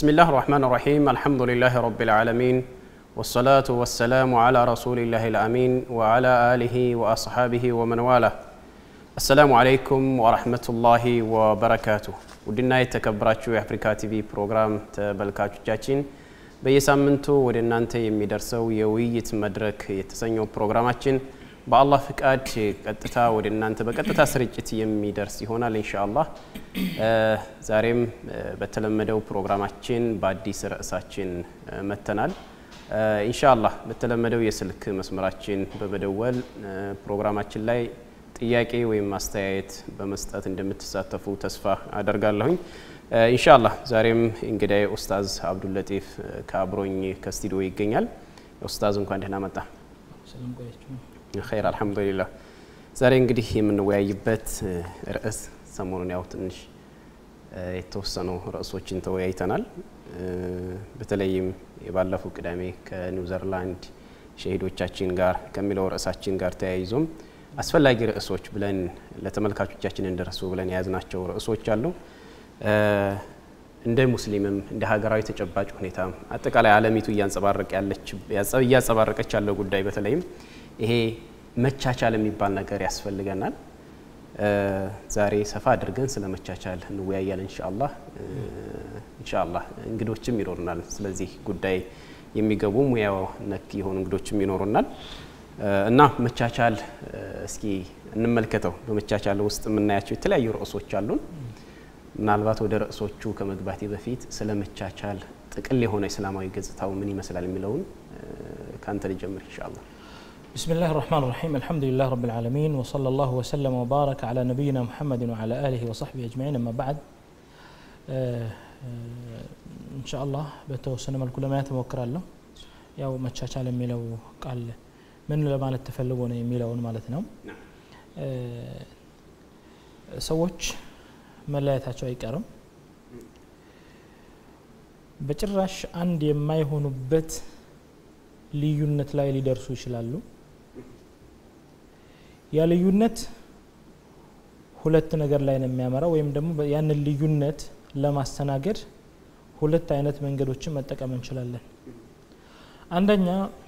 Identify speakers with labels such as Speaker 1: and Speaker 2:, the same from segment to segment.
Speaker 1: بسم الله الرحمن الرحيم الحمد لله رب العالمين والصلاة والسلام على رسول الله الأمين وعلى آله وأصحابه ومن والاه السلام عليكم ورحمة الله وبركاته ውድና የተከበራችሁ የአፍሪካ ቲቪ ፕሮግራም ተመልካቾቻችን በየሳምንቱ ወደ እናንተ የሚደርሰው የውይይት መድረክ የተሰኘው ፕሮግራማችን በአላህ ፍቃድ ቀጥታ ወደ እናንተ በቀጥታ ስርጭት የሚደርስ ይሆናል ኢንሻአላህ። ዛሬም በተለመደው ፕሮግራማችን በአዲስ ርዕሳችን መተናል። ኢንሻአላህ በተለመደው የስልክ መስመራችን በመደወል ፕሮግራማችን ላይ ጥያቄ ወይም ማስተያየት በመስጠት እንደምትሳተፉ ተስፋ አደርጋለሁኝ። ኢንሻአላህ ዛሬም እንግዳይ ኡስታዝ አብዱለጢፍ ከአብሮኝ ከስቱዲዮ ይገኛል። ኡስታዝ እንኳን ደህና መጣ። ኸይር አልሐምዱሊላህ። ዛሬ እንግዲህ የምንወያይበት ርዕስ ሰሞኑን ያው ትንሽ የተወሰኑ ርዕሶችን ተወያይተናል። በተለይም የባለፈው ቅዳሜ ከኒውዘርላንድ ሸሂዶቻችን ጋር ከሚለው ርዕሳችን ጋር ተያይዞም አስፈላጊ ርዕሶች ብለን ለተመልካቾቻችን እንደረሱ ብለን የያዝናቸው ርዕሶች አሉ። እንደ ሙስሊምም እንደ ሀገራዊ ተጨባጭ ሁኔታ አጠቃላይ ዓለሚቱ እያንጸባረቀች ያለው ጉዳይ በተለይም ይሄ መቻቻል የሚባል ነገር ያስፈልገናል። ዛሬ ሰፋ አድርገን ስለ መቻቻል እንወያያለን ኢንሻአላህ። ኢንሻአላህ እንግዶችም ይኖሩናል። ስለዚህ ጉዳይ የሚገቡ ሙያው ነክ የሆኑ እንግዶችም ይኖሩናል እና መቻቻል እስኪ እንመልከተው። በመቻቻል ውስጥ የምናያቸው የተለያዩ ርዕሶች አሉን። ምናልባት ወደ ርዕሶቹ ከመግባቴ በፊት ስለ መቻቻል ጥቅል የሆነ እስላማዊ ገጽታው ምን ይመስላል የሚለውን ከአንተ ልጀምር ኢንሻአላህ።
Speaker 2: بسم الله الرحمن الرحيم الحمد لله رب العالمين وصلى الله وسلم وبارك على نبينا محمد وعلى آله وصحبه أجمعين أما بعد إن شاء الله በተወሰነ መልኩ ለማየት እሞክራለሁ። ያው መቻቻል የሚለው ቃል ምን ለማለት ተፈልጎ ነው የሚለውን ማለት ነው። ሰዎች መለያየታቸው አይቀርም። በጭራሽ አንድ የማይሆኑበት ልዩነት ላይ ሊደርሱ ይችላሉ። ያ ልዩነት ሁለት ነገር ላይ ነው የሚያመራው፣ ወይም ደግሞ ያንን ልዩነት ለማስተናገድ ሁለት አይነት መንገዶችን መጠቀም እንችላለን። አንደኛ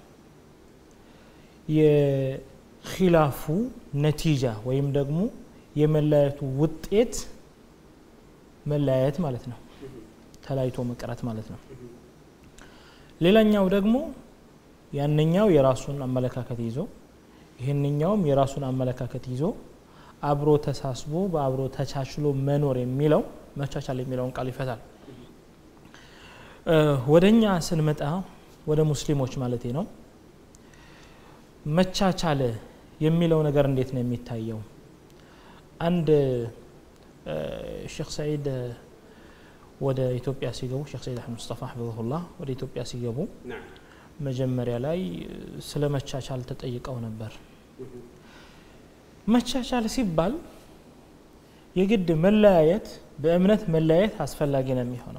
Speaker 2: የኪላፉ ነቲጃ ወይም ደግሞ የመለያየቱ ውጤት መለያየት ማለት ነው፣ ተለያይቶ መቅረት ማለት ነው። ሌላኛው ደግሞ ያንኛው የራሱን አመለካከት ይዞ ይህንኛውም የራሱን አመለካከት ይዞ አብሮ ተሳስቦ በአብሮ ተቻችሎ መኖር የሚለው መቻቻል የሚለውን ቃል ይፈታል። ወደ እኛ ስንመጣ ወደ ሙስሊሞች ማለቴ ነው። መቻቻል የሚለው ነገር እንዴት ነው የሚታየው? አንድ ሼክ ሰዒድ ወደ ኢትዮጵያ ሲገቡ ሼክ ሰዒድ አሕመድ ሙስጠፋ ሐፊዘሁላህ ወደ ኢትዮጵያ ሲገቡ መጀመሪያ ላይ ስለ መቻቻል ተጠይቀው ነበር። መቻቻል ሲባል የግድ መለያየት በእምነት መለያየት አስፈላጊ ነው የሚሆነው።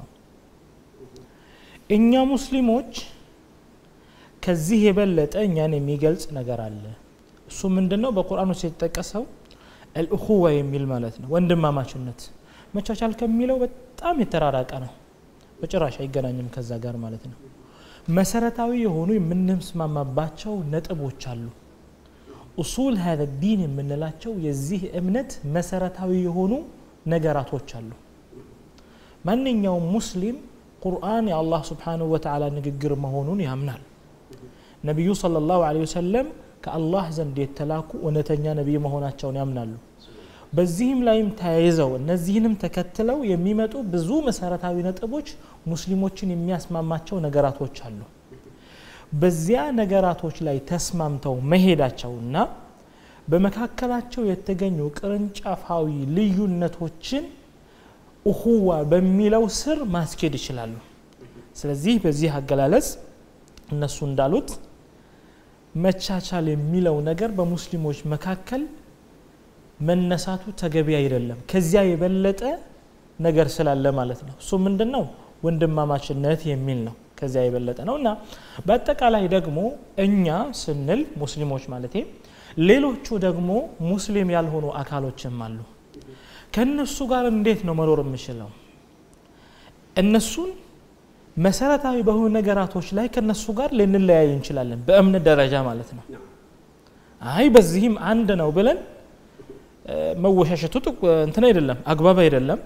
Speaker 2: እኛ ሙስሊሞች ከዚህ የበለጠ እኛን የሚገልጽ ነገር አለ። እሱ ምንድን ነው? በቁርአን ውስጥ የተጠቀሰው አልእኹዋ የሚል ማለት ነው፣ ወንድማማችነት። መቻቻል ከሚለው በጣም የተራራቀ ነው፣ በጭራሽ አይገናኝም ከዛ ጋር ማለት ነው። መሰረታዊ የሆኑ የምንስማማባቸው ነጥቦች አሉ። ኡሱል ሀዘ ዲን የምንላቸው የዚህ እምነት መሰረታዊ የሆኑ ነገራቶች አሉ። ማንኛውም ሙስሊም ቁርአን የአላህ ስብሓንሁ ወተዓላ ንግግር መሆኑን ያምናል። ነቢዩ ሰለላሁ ዐለይሂ ወሰለም ከአላህ ዘንድ የተላኩ እውነተኛ ነቢይ መሆናቸውን ያምናሉ። በዚህም ላይም ተያይዘው እነዚህንም ተከትለው የሚመጡ ብዙ መሰረታዊ ነጥቦች ሙስሊሞችን የሚያስማማቸው ነገራቶች አሉ። በዚያ ነገራቶች ላይ ተስማምተው መሄዳቸውና በመካከላቸው የተገኙ ቅርንጫፋዊ ልዩነቶችን እኹዋ በሚለው ስር ማስኬድ ይችላሉ። ስለዚህ በዚህ አገላለጽ እነሱ እንዳሉት መቻቻል የሚለው ነገር በሙስሊሞች መካከል መነሳቱ ተገቢ አይደለም። ከዚያ የበለጠ ነገር ስላለ ማለት ነው። እሱ ምንድን ነው? ወንድማማችነት የሚል ነው። ከዚያ የበለጠ ነው እና በአጠቃላይ ደግሞ እኛ ስንል ሙስሊሞች ማለቴ ሌሎቹ ደግሞ ሙስሊም ያልሆኑ አካሎችም አሉ። ከእነሱ ጋር እንዴት ነው መኖር የምችለው? እነሱን መሰረታዊ በሆኑ ነገራቶች ላይ ከነሱ ጋር ልንለያይ እንችላለን በእምነት ደረጃ ማለት ነው አይ በዚህም አንድ ነው ብለን መወሻሸቱ እንትን አይደለም አግባብ አይደለም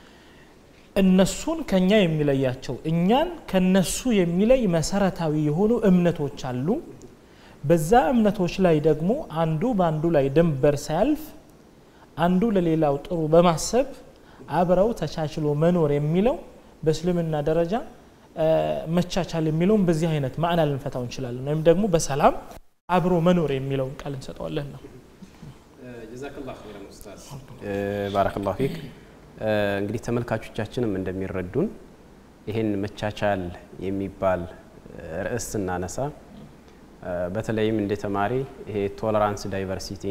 Speaker 2: እነሱን ከኛ የሚለያቸው እኛን ከነሱ የሚለይ መሰረታዊ የሆኑ እምነቶች አሉ በዛ እምነቶች ላይ ደግሞ አንዱ በአንዱ ላይ ድንበር ሳያልፍ አንዱ ለሌላው ጥሩ በማሰብ አብረው ተቻችሎ መኖር የሚለው በእስልምና ደረጃ መቻቻል የሚለውን በዚህ አይነት ማዕና ልንፈታው እንችላለን ወይም ደግሞ በሰላም አብሮ መኖር የሚለውን ቃል እንሰጠዋለን ነው
Speaker 1: ባረከላሁ ፊክ እንግዲህ ተመልካቾቻችንም እንደሚረዱን ይህን መቻቻል የሚባል ርዕስ ስናነሳ በተለይም እንደ ተማሪ ይሄ ቶለራንስ ዳይቨርሲቲ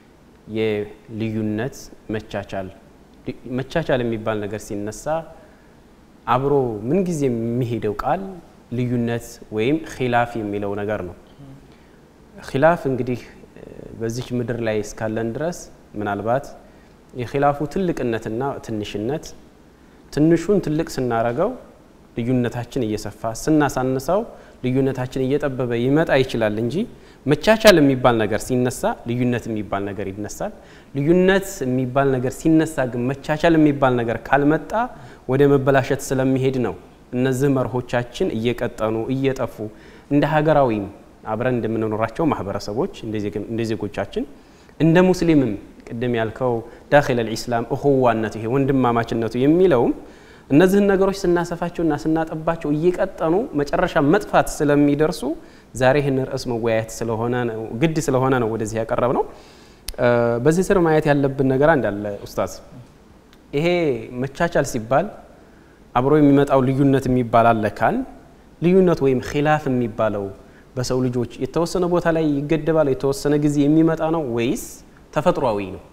Speaker 1: የልዩነት መቻቻል መቻቻል የሚባል ነገር ሲነሳ አብሮ ምንጊዜ የሚሄደው ቃል ልዩነት ወይም ኪላፍ የሚለው ነገር ነው ኪላፍ እንግዲህ በዚች ምድር ላይ እስካለን ድረስ ምናልባት የኪላፉ ትልቅነትና ትንሽነት ትንሹን ትልቅ ስናረገው ልዩነታችን እየሰፋ ስናሳንሰው ልዩነታችን እየጠበበ ይመጣ ይችላል እንጂ መቻቻል የሚባል ነገር ሲነሳ ልዩነት የሚባል ነገር ይነሳል ልዩነት የሚባል ነገር ሲነሳ ግን መቻቻል የሚባል ነገር ካልመጣ ወደ መበላሸት ስለሚሄድ ነው እነዚህ መርሆቻችን እየቀጠኑ እየጠፉ እንደ ሀገራዊም አብረን እንደምንኖራቸው ማህበረሰቦች እንደ ዜጎቻችን እንደ ሙስሊምም ቅድም ያልከው ዳኪል ልኢስላም እኹዋነቱ ይሄ ወንድማማችነቱ የሚለውም እነዚህን ነገሮች ስናሰፋቸውና ስናጠባቸው እየቀጠኑ መጨረሻ መጥፋት ስለሚደርሱ ዛሬ ይህን ርዕስ መወያየት ስለሆነ ግድ ስለሆነ ነው ወደዚህ ያቀረብ ነው በዚህ ስር ማየት ያለብን ነገር አንዳለ ኡስታዝ ይሄ መቻቻል ሲባል አብሮ የሚመጣው ልዩነት የሚባል አለ ካል ልዩነት ወይም ኪላፍ የሚባለው በሰው ልጆች የተወሰነ ቦታ ላይ ይገደባል የተወሰነ ጊዜ የሚመጣ ነው ወይስ ተፈጥሯዊ ነው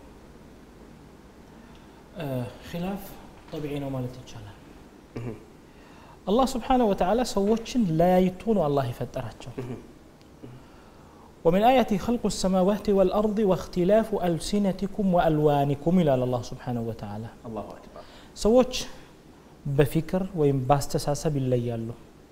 Speaker 2: ኪላፍ ጠቢዒ ነው ማለት ይቻላል አላህ ስብሓነሁ ወተዓላ ሰዎችን ለያይቶ ነው አላህ የፈጠራቸው ومن آياته خلق السماوات والأرض واختلاف ألسنتكم وألوانكم إلى الله سبحانه وتعالى
Speaker 1: አላሁ አክበር
Speaker 2: ሰዎች በፊክር ወይም በአስተሳሰብ ይለያሉ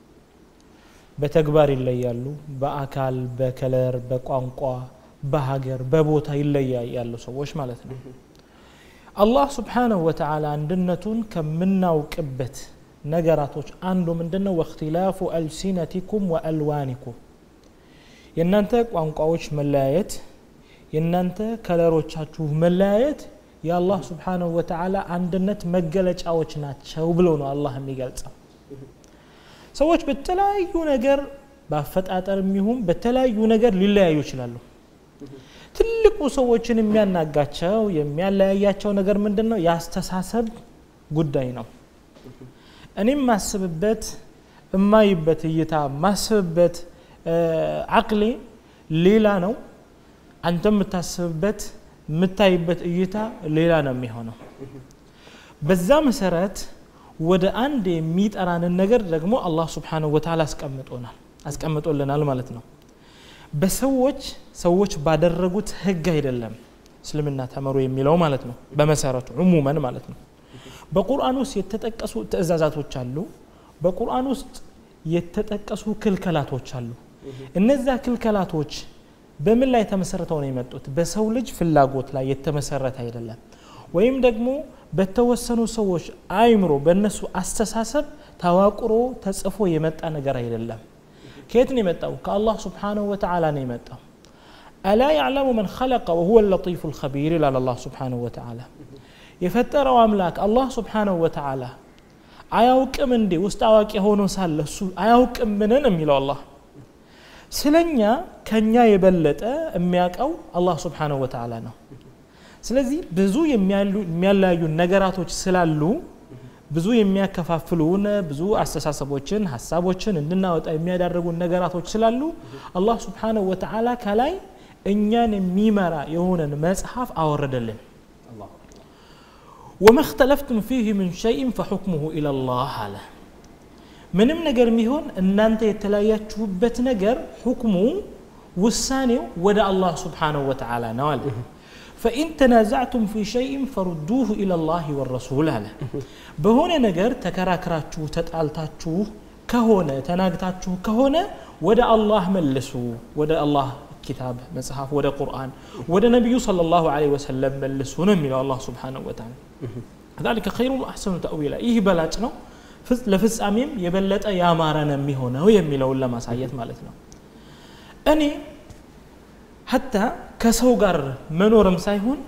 Speaker 2: በተግባር ይለያሉ በአካል በከለር በቋንቋ በሀገር በቦታ ይለያያሉ ሰዎች ማለት ነው አላህ ስብሓንሁ ወተዓላ አንድነቱን ከምናውቅበት ነገራቶች አንዱ ምንድን ነው ወእክትላፉ አልሲነቲኩም ወአልዋኒኩም የእናንተ ቋንቋዎች መለያየት የእናንተ ከለሮቻችሁ መለያየት የአላህ ስብሓንሁ ወተዓላ አንድነት መገለጫዎች ናቸው ብሎ ነው አላህ የሚገልጸው ሰዎች በተለያዩ ነገር በአፈጣጠር የሚሆን በተለያዩ ነገር ሊለያዩ ይችላሉ ትልቁ ሰዎችን የሚያናጋቸው የሚያለያያቸው ነገር ምንድን ነው የአስተሳሰብ ጉዳይ ነው እኔም ማስብበት እማይበት እይታ ማስብበት አቅሌ ሌላ ነው አንተ የምታስብበት የምታይበት እይታ ሌላ ነው የሚሆነው በዛ መሰረት ወደ አንድ የሚጠራንን ነገር ደግሞ አላህ ስብሓንሁ ወተዓላ አስቀምጦናል አስቀምጦልናል ማለት ነው በሰዎች ሰዎች ባደረጉት ህግ አይደለም እስልምና ተመሩ የሚለው ማለት ነው በመሰረቱ ዕሙመን ማለት ነው በቁርአን ውስጥ የተጠቀሱ ትእዛዛቶች አሉ በቁርአን ውስጥ የተጠቀሱ ክልከላቶች አሉ እነዛ ክልከላቶች በምን ላይ ተመሰረተው ነው የመጡት በሰው ልጅ ፍላጎት ላይ የተመሰረተ አይደለም ወይም ደግሞ በተወሰኑ ሰዎች አይምሮ በእነሱ አስተሳሰብ ተዋቅሮ ተጽፎ የመጣ ነገር አይደለም ከየት ነው የመጣው ከአላህ ስብሓንሁ ወተዓላ ነው የመጣው አላ ያዕለሙ መን ኸለቀ ወሁወ ለጢፉ ልኸቢር ይላል አላህ ስብሓንሁ ወተዓላ የፈጠረው አምላክ አላህ ስብሓንሁ ወተዓላ አያውቅም እንዴ ውስጥ አዋቂ ሆኖ ሳለ እሱ አያውቅም ምንን የሚለው አላህ ስለኛ ከኛ የበለጠ የሚያውቀው አላህ ስብሓንሁ ወተዓላ ነው ስለዚህ ብዙ የሚያለያዩ ነገራቶች ስላሉ ብዙ የሚያከፋፍሉን ብዙ አስተሳሰቦችን ሀሳቦችን እንድናወጣ የሚያዳርጉን ነገራቶች ስላሉ አላህ ስብሓንሁ ወተዓላ ከላይ እኛን የሚመራ የሆነን መጽሐፍ አወረደልን ወማ እክተለፍቱም ፊህ ምን ሸይን ፈሑክሙሁ ኢለላህ አለ ምንም ነገር የሚሆን እናንተ የተለያያችሁበት ነገር ሁክሙ ውሳኔው ወደ አላህ ስብሓንሁ ወተዓላ ነው አለ ፈኢን ተናዛዕቱም ፊ ሸይን ፈሩዱሁ ኢለላህ ወረሱል አለ በሆነ ነገር ተከራክራችሁ ተጣልታችሁ ከሆነ ተናግታችሁ ከሆነ ወደ አላህ መልሱ ወደ አላህ ኪታብ መጽሐፍ ወደ ቁርአን ወደ ነቢዩ ሰለላሁ ዐለይሂ ወሰለም መልሱ ነው የሚለው አላህ ሱብሓነሁ ወተዓላ ذلك خير وأحسن تأويلا ይህ በላጭ ነው ለፍጻሜም የበለጠ ያማረ ነው የሚሆነው የሚለውን ለማሳየት ማለት ነው እኔ ሀታ ከሰው ጋር መኖርም ሳይሆን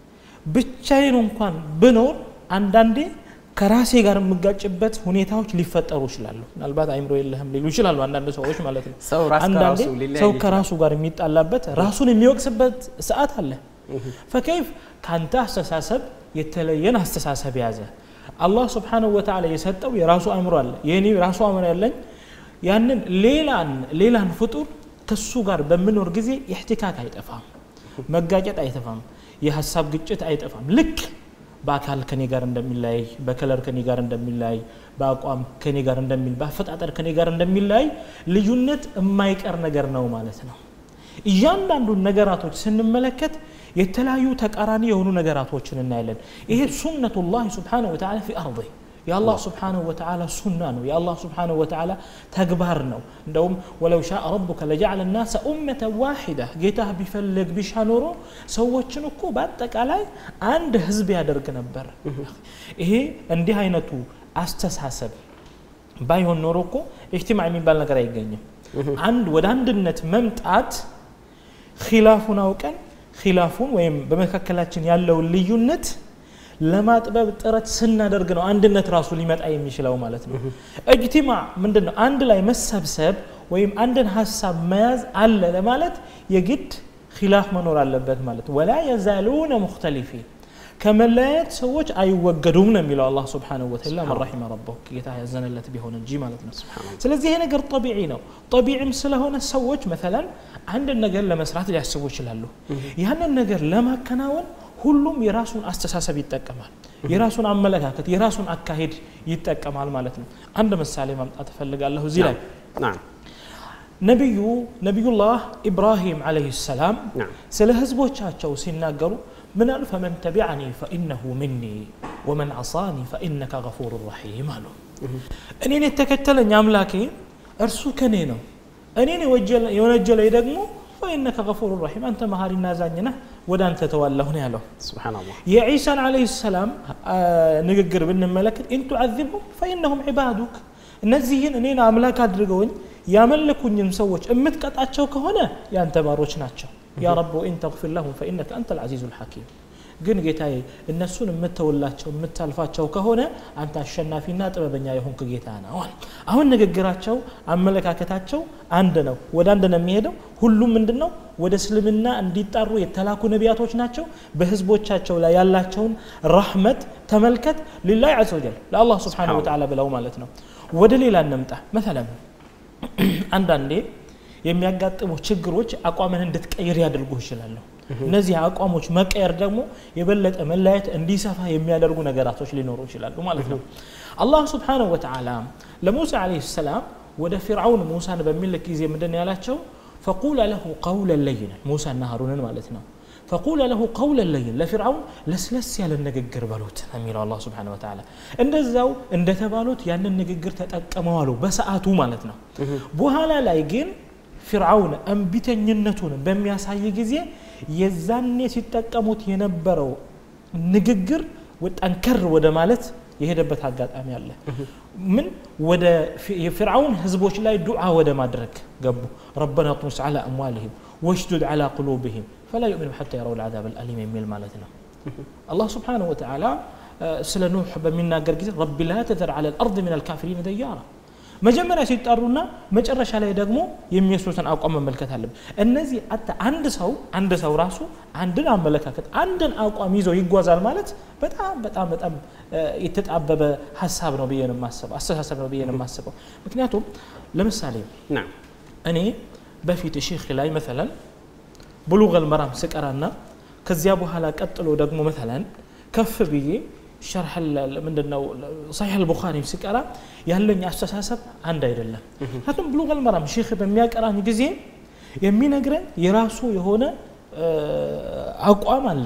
Speaker 2: ብቻዬን እንኳን ብኖር አንዳንዴ ከራሴ ጋር የምጋጭበት ሁኔታዎች ሊፈጠሩ ይችላሉ ምናልባት አይምሮ የለህም ሊሉ ይችላሉ አንዳንድ ሰዎች ማለት ነው
Speaker 1: ሰው ራስ
Speaker 2: አንዳንዴ
Speaker 1: ከራሱ ሊለያይ
Speaker 2: ሰው
Speaker 1: ይችላል።
Speaker 2: ከራሱ ጋር የሚጣላበት ራሱን የሚወቅስበት ሰዓት አለ ፈከይፍ ከአንተ አስተሳሰብ የተለየን አስተሳሰብ ያዘ አላህ ስብሓንሁ ወተዓላ የሰጠው የራሱ አእምሮ አለ የኔ ራሱ አእምሮ ያለኝ ያንን ሌላን ሌላን ፍጡር ከሱ ጋር በምኖር ጊዜ ኢሕቲካክ አይጠፋም መጋጨት አይጠፋም የሀሳብ ግጭት አይጠፋም ልክ በአካል ከኔ ጋር እንደሚለያይ በከለር ከኔ ጋር እንደሚለያይ በአቋም ከኔ ጋር እንደሚል በአፈጣጠር ከኔ ጋር እንደሚለያይ ልዩነት የማይቀር ነገር ነው ማለት ነው እያንዳንዱን ነገራቶች ስንመለከት የተለያዩ ተቃራኒ የሆኑ ነገራቶችን እናያለን ይሄ ሱነቱላህ ስብሓነሁ ወተዓላ ፊ አርض የአላህ ስብሓነሁ ወተዓላ ሱና ነው የአላህ ስብሓነሁ ወተዓላ ተግባር ነው እንደውም ወለው ሻ ረቡከ ለጀዓለ ናሰ ኡመተ ዋሒዳ ጌታህ ቢፈልግ ቢሻ ኖሮ ሰዎችን እኮ በአጠቃላይ አንድ ህዝብ ያደርግ ነበር ይሄ እንዲህ አይነቱ አስተሳሰብ ባይሆን ኖሮ እኮ ኢጅቲማዕ የሚባል ነገር አይገኝም አንድ ወደ አንድነት መምጣት ኪላፉን አውቀን ኪላፉን ወይም በመካከላችን ያለውን ልዩነት ለማጥበብ ጥረት ስናደርግ ነው አንድነት ራሱ ሊመጣ የሚችለው ማለት ነው እጅቲማዕ ምንድን ነው አንድ ላይ መሰብሰብ ወይም አንድን ሀሳብ መያዝ አለ ለማለት የግድ ኪላፍ መኖር አለበት ማለት ነው ወላ የዛሉነ ሙክተሊፊን ከመለያየት ሰዎች አይወገዱም ነው የሚለው አላህ ስብሓንሁ ወተላ መን ረሒመ ረበሁ ጌታ ያዘነለት ቢሆን እንጂ ማለት ነው ስለዚህ ይሄ ነገር ጠቢዒ ነው ጠቢዒም ስለሆነ ሰዎች መተላን አንድን ነገር ለመስራት ሊያስቡ ይችላሉ ያንን ነገር ለማከናወን ሁሉም የራሱን አስተሳሰብ ይጠቀማል የራሱን አመለካከት የራሱን አካሄድ ይጠቀማል ማለት ነው አንድ ምሳሌ ማምጣት እፈልጋለሁ እዚህ ላይ
Speaker 1: نعم
Speaker 2: ነቢዩ ነቢዩላህ ኢብራሂም ዓለይሂ ሰላም
Speaker 1: نعم
Speaker 2: ስለ ህዝቦቻቸው ሲናገሩ ምን አሉ ፈመን ተቢዐኒ ፈኢነሁ ሚኒ ወመን ዐሳኒ ፈኢነከ ገፉሩ ረሒም አሉ እኔን የተከተለኝ አምላኬ እርሱ ከኔ ነው እኔን የወጀለ- የወነጀለኝ ደግሞ ፈኢነከ ገፉሩ ረሒም አንተ መሀሪና አዛኝ ነህ ወደ አንተ ተዋለሁ ነው ያለው
Speaker 1: سبحان الله
Speaker 2: የዒሳን ዓለይሂ ሰላም አ፣ ንግግር ብንመለከት ኢን ቱዓዚብሁም ፈኢነሁም ዒባዱክ እነዚህን እኔን አምላክ አድርገውኝ ያመለኩኝም ሰዎች የምትቀጣቸው ከሆነ ያንተ ባሮች ናቸው ያ ረብ ወኢን ተግፊር ለሁም ፈኢነከ አንተ ልዓዚዙ ልሐኪም ግን ጌታዬ እነሱን የምተውላቸው የምታልፋቸው ከሆነ አንተ አሸናፊና ጥበበኛ የሆንክ ጌታ ነው አለ። አሁን ንግግራቸው አመለካከታቸው አንድ ነው ወደ አንድ ነው የሚሄደው ሁሉም ምንድን ነው ወደ እስልምና እንዲጣሩ የተላኩ ነቢያቶች ናቸው በህዝቦቻቸው ላይ ያላቸውን ረሕመት ተመልከት ሊላህ ዐዘ ወጀል ለአላህ ስብሓነሁ ወተዓላ ብለው ማለት ነው ወደ ሌላ እንምጣ መተለም አንዳንዴ የሚያጋጥሙ ችግሮች አቋምን እንድትቀይር ያደርጉ ይችላሉ እነዚህ አቋሞች መቀየር ደግሞ የበለጠ መለያየት እንዲሰፋ የሚያደርጉ ነገራቶች ሊኖሩ ይችላሉ ማለት ነው አላህ ስብሓንሁ ወተዓላ ለሙሳ ዓለይሂ ሰላም ወደ ፊርዓውን ሙሳን በሚልክ ጊዜ ምንድን ያላቸው ፈቁለ ለሁ ቀውለን ለይነን ሙሳና ሀሩንን ማለት ነው ፈቁለ ለሁ ቀውለን ለይን ለፊርዓውን ለስለስ ያለ ንግግር በሉት ነው የሚለው አላህ ስብሓን ወተዓላ እንደዛው እንደተባሉት ያንን ንግግር ተጠቀመዋሉ በሰዓቱ ማለት ነው በኋላ ላይ ግን ፊርዓውን እምቢተኝነቱን በሚያሳይ ጊዜ የዛኔ ሲጠቀሙት የነበረው ንግግር ጠንከር ወደ ማለት የሄደበት አጋጣሚ አለ ምን ወደ የፊርዓውን ህዝቦች ላይ ዱዓ ወደ ማድረግ ገቡ ረበና ጥሙስ ዓላ አምዋልህም ወሽዱድ ዓላ ቁሉብህም ፈላ ዩእሚኑ ሐታ የረው ልዓዛብ አልአሊም የሚል ማለት ነው አላህ ስብሓንሁ ወተዓላ ስለ ኑሕ በሚናገር ጊዜ ረቢ ላ ተዘር ዓላ ልአርድ ምን አልካፊሪን ደያራ መጀመሪያ ሲጠሩና መጨረሻ ላይ ደግሞ የሚወስዱትን አቋም መመልከት አለብን እነዚህ አታ አንድ ሰው አንድ ሰው ራሱ አንድን አመለካከት አንድን አቋም ይዞ ይጓዛል ማለት በጣም በጣም በጣም የተጣበበ ሀሳብ ነው ብዬ ነው የማስበው አስተሳሰብ ነው ብዬ ነው የማስበው ምክንያቱም ለምሳሌ
Speaker 1: نعم
Speaker 2: እኔ በፊት ሼክ ላይ መተለን ብሉገል መራም ስቀራና ከዚያ በኋላ ቀጥሎ ደግሞ መተለን ከፍ ብዬ ሸርሕ ምንድነው ሰሒሕ አልቡኻሪ ሲቀራ ያለኝ አስተሳሰብ አንድ አይደለም ምክንያቱም ብሉገል መራም ሼክ በሚያቀራኝ ጊዜ የሚነግረን የራሱ የሆነ አቋም አለው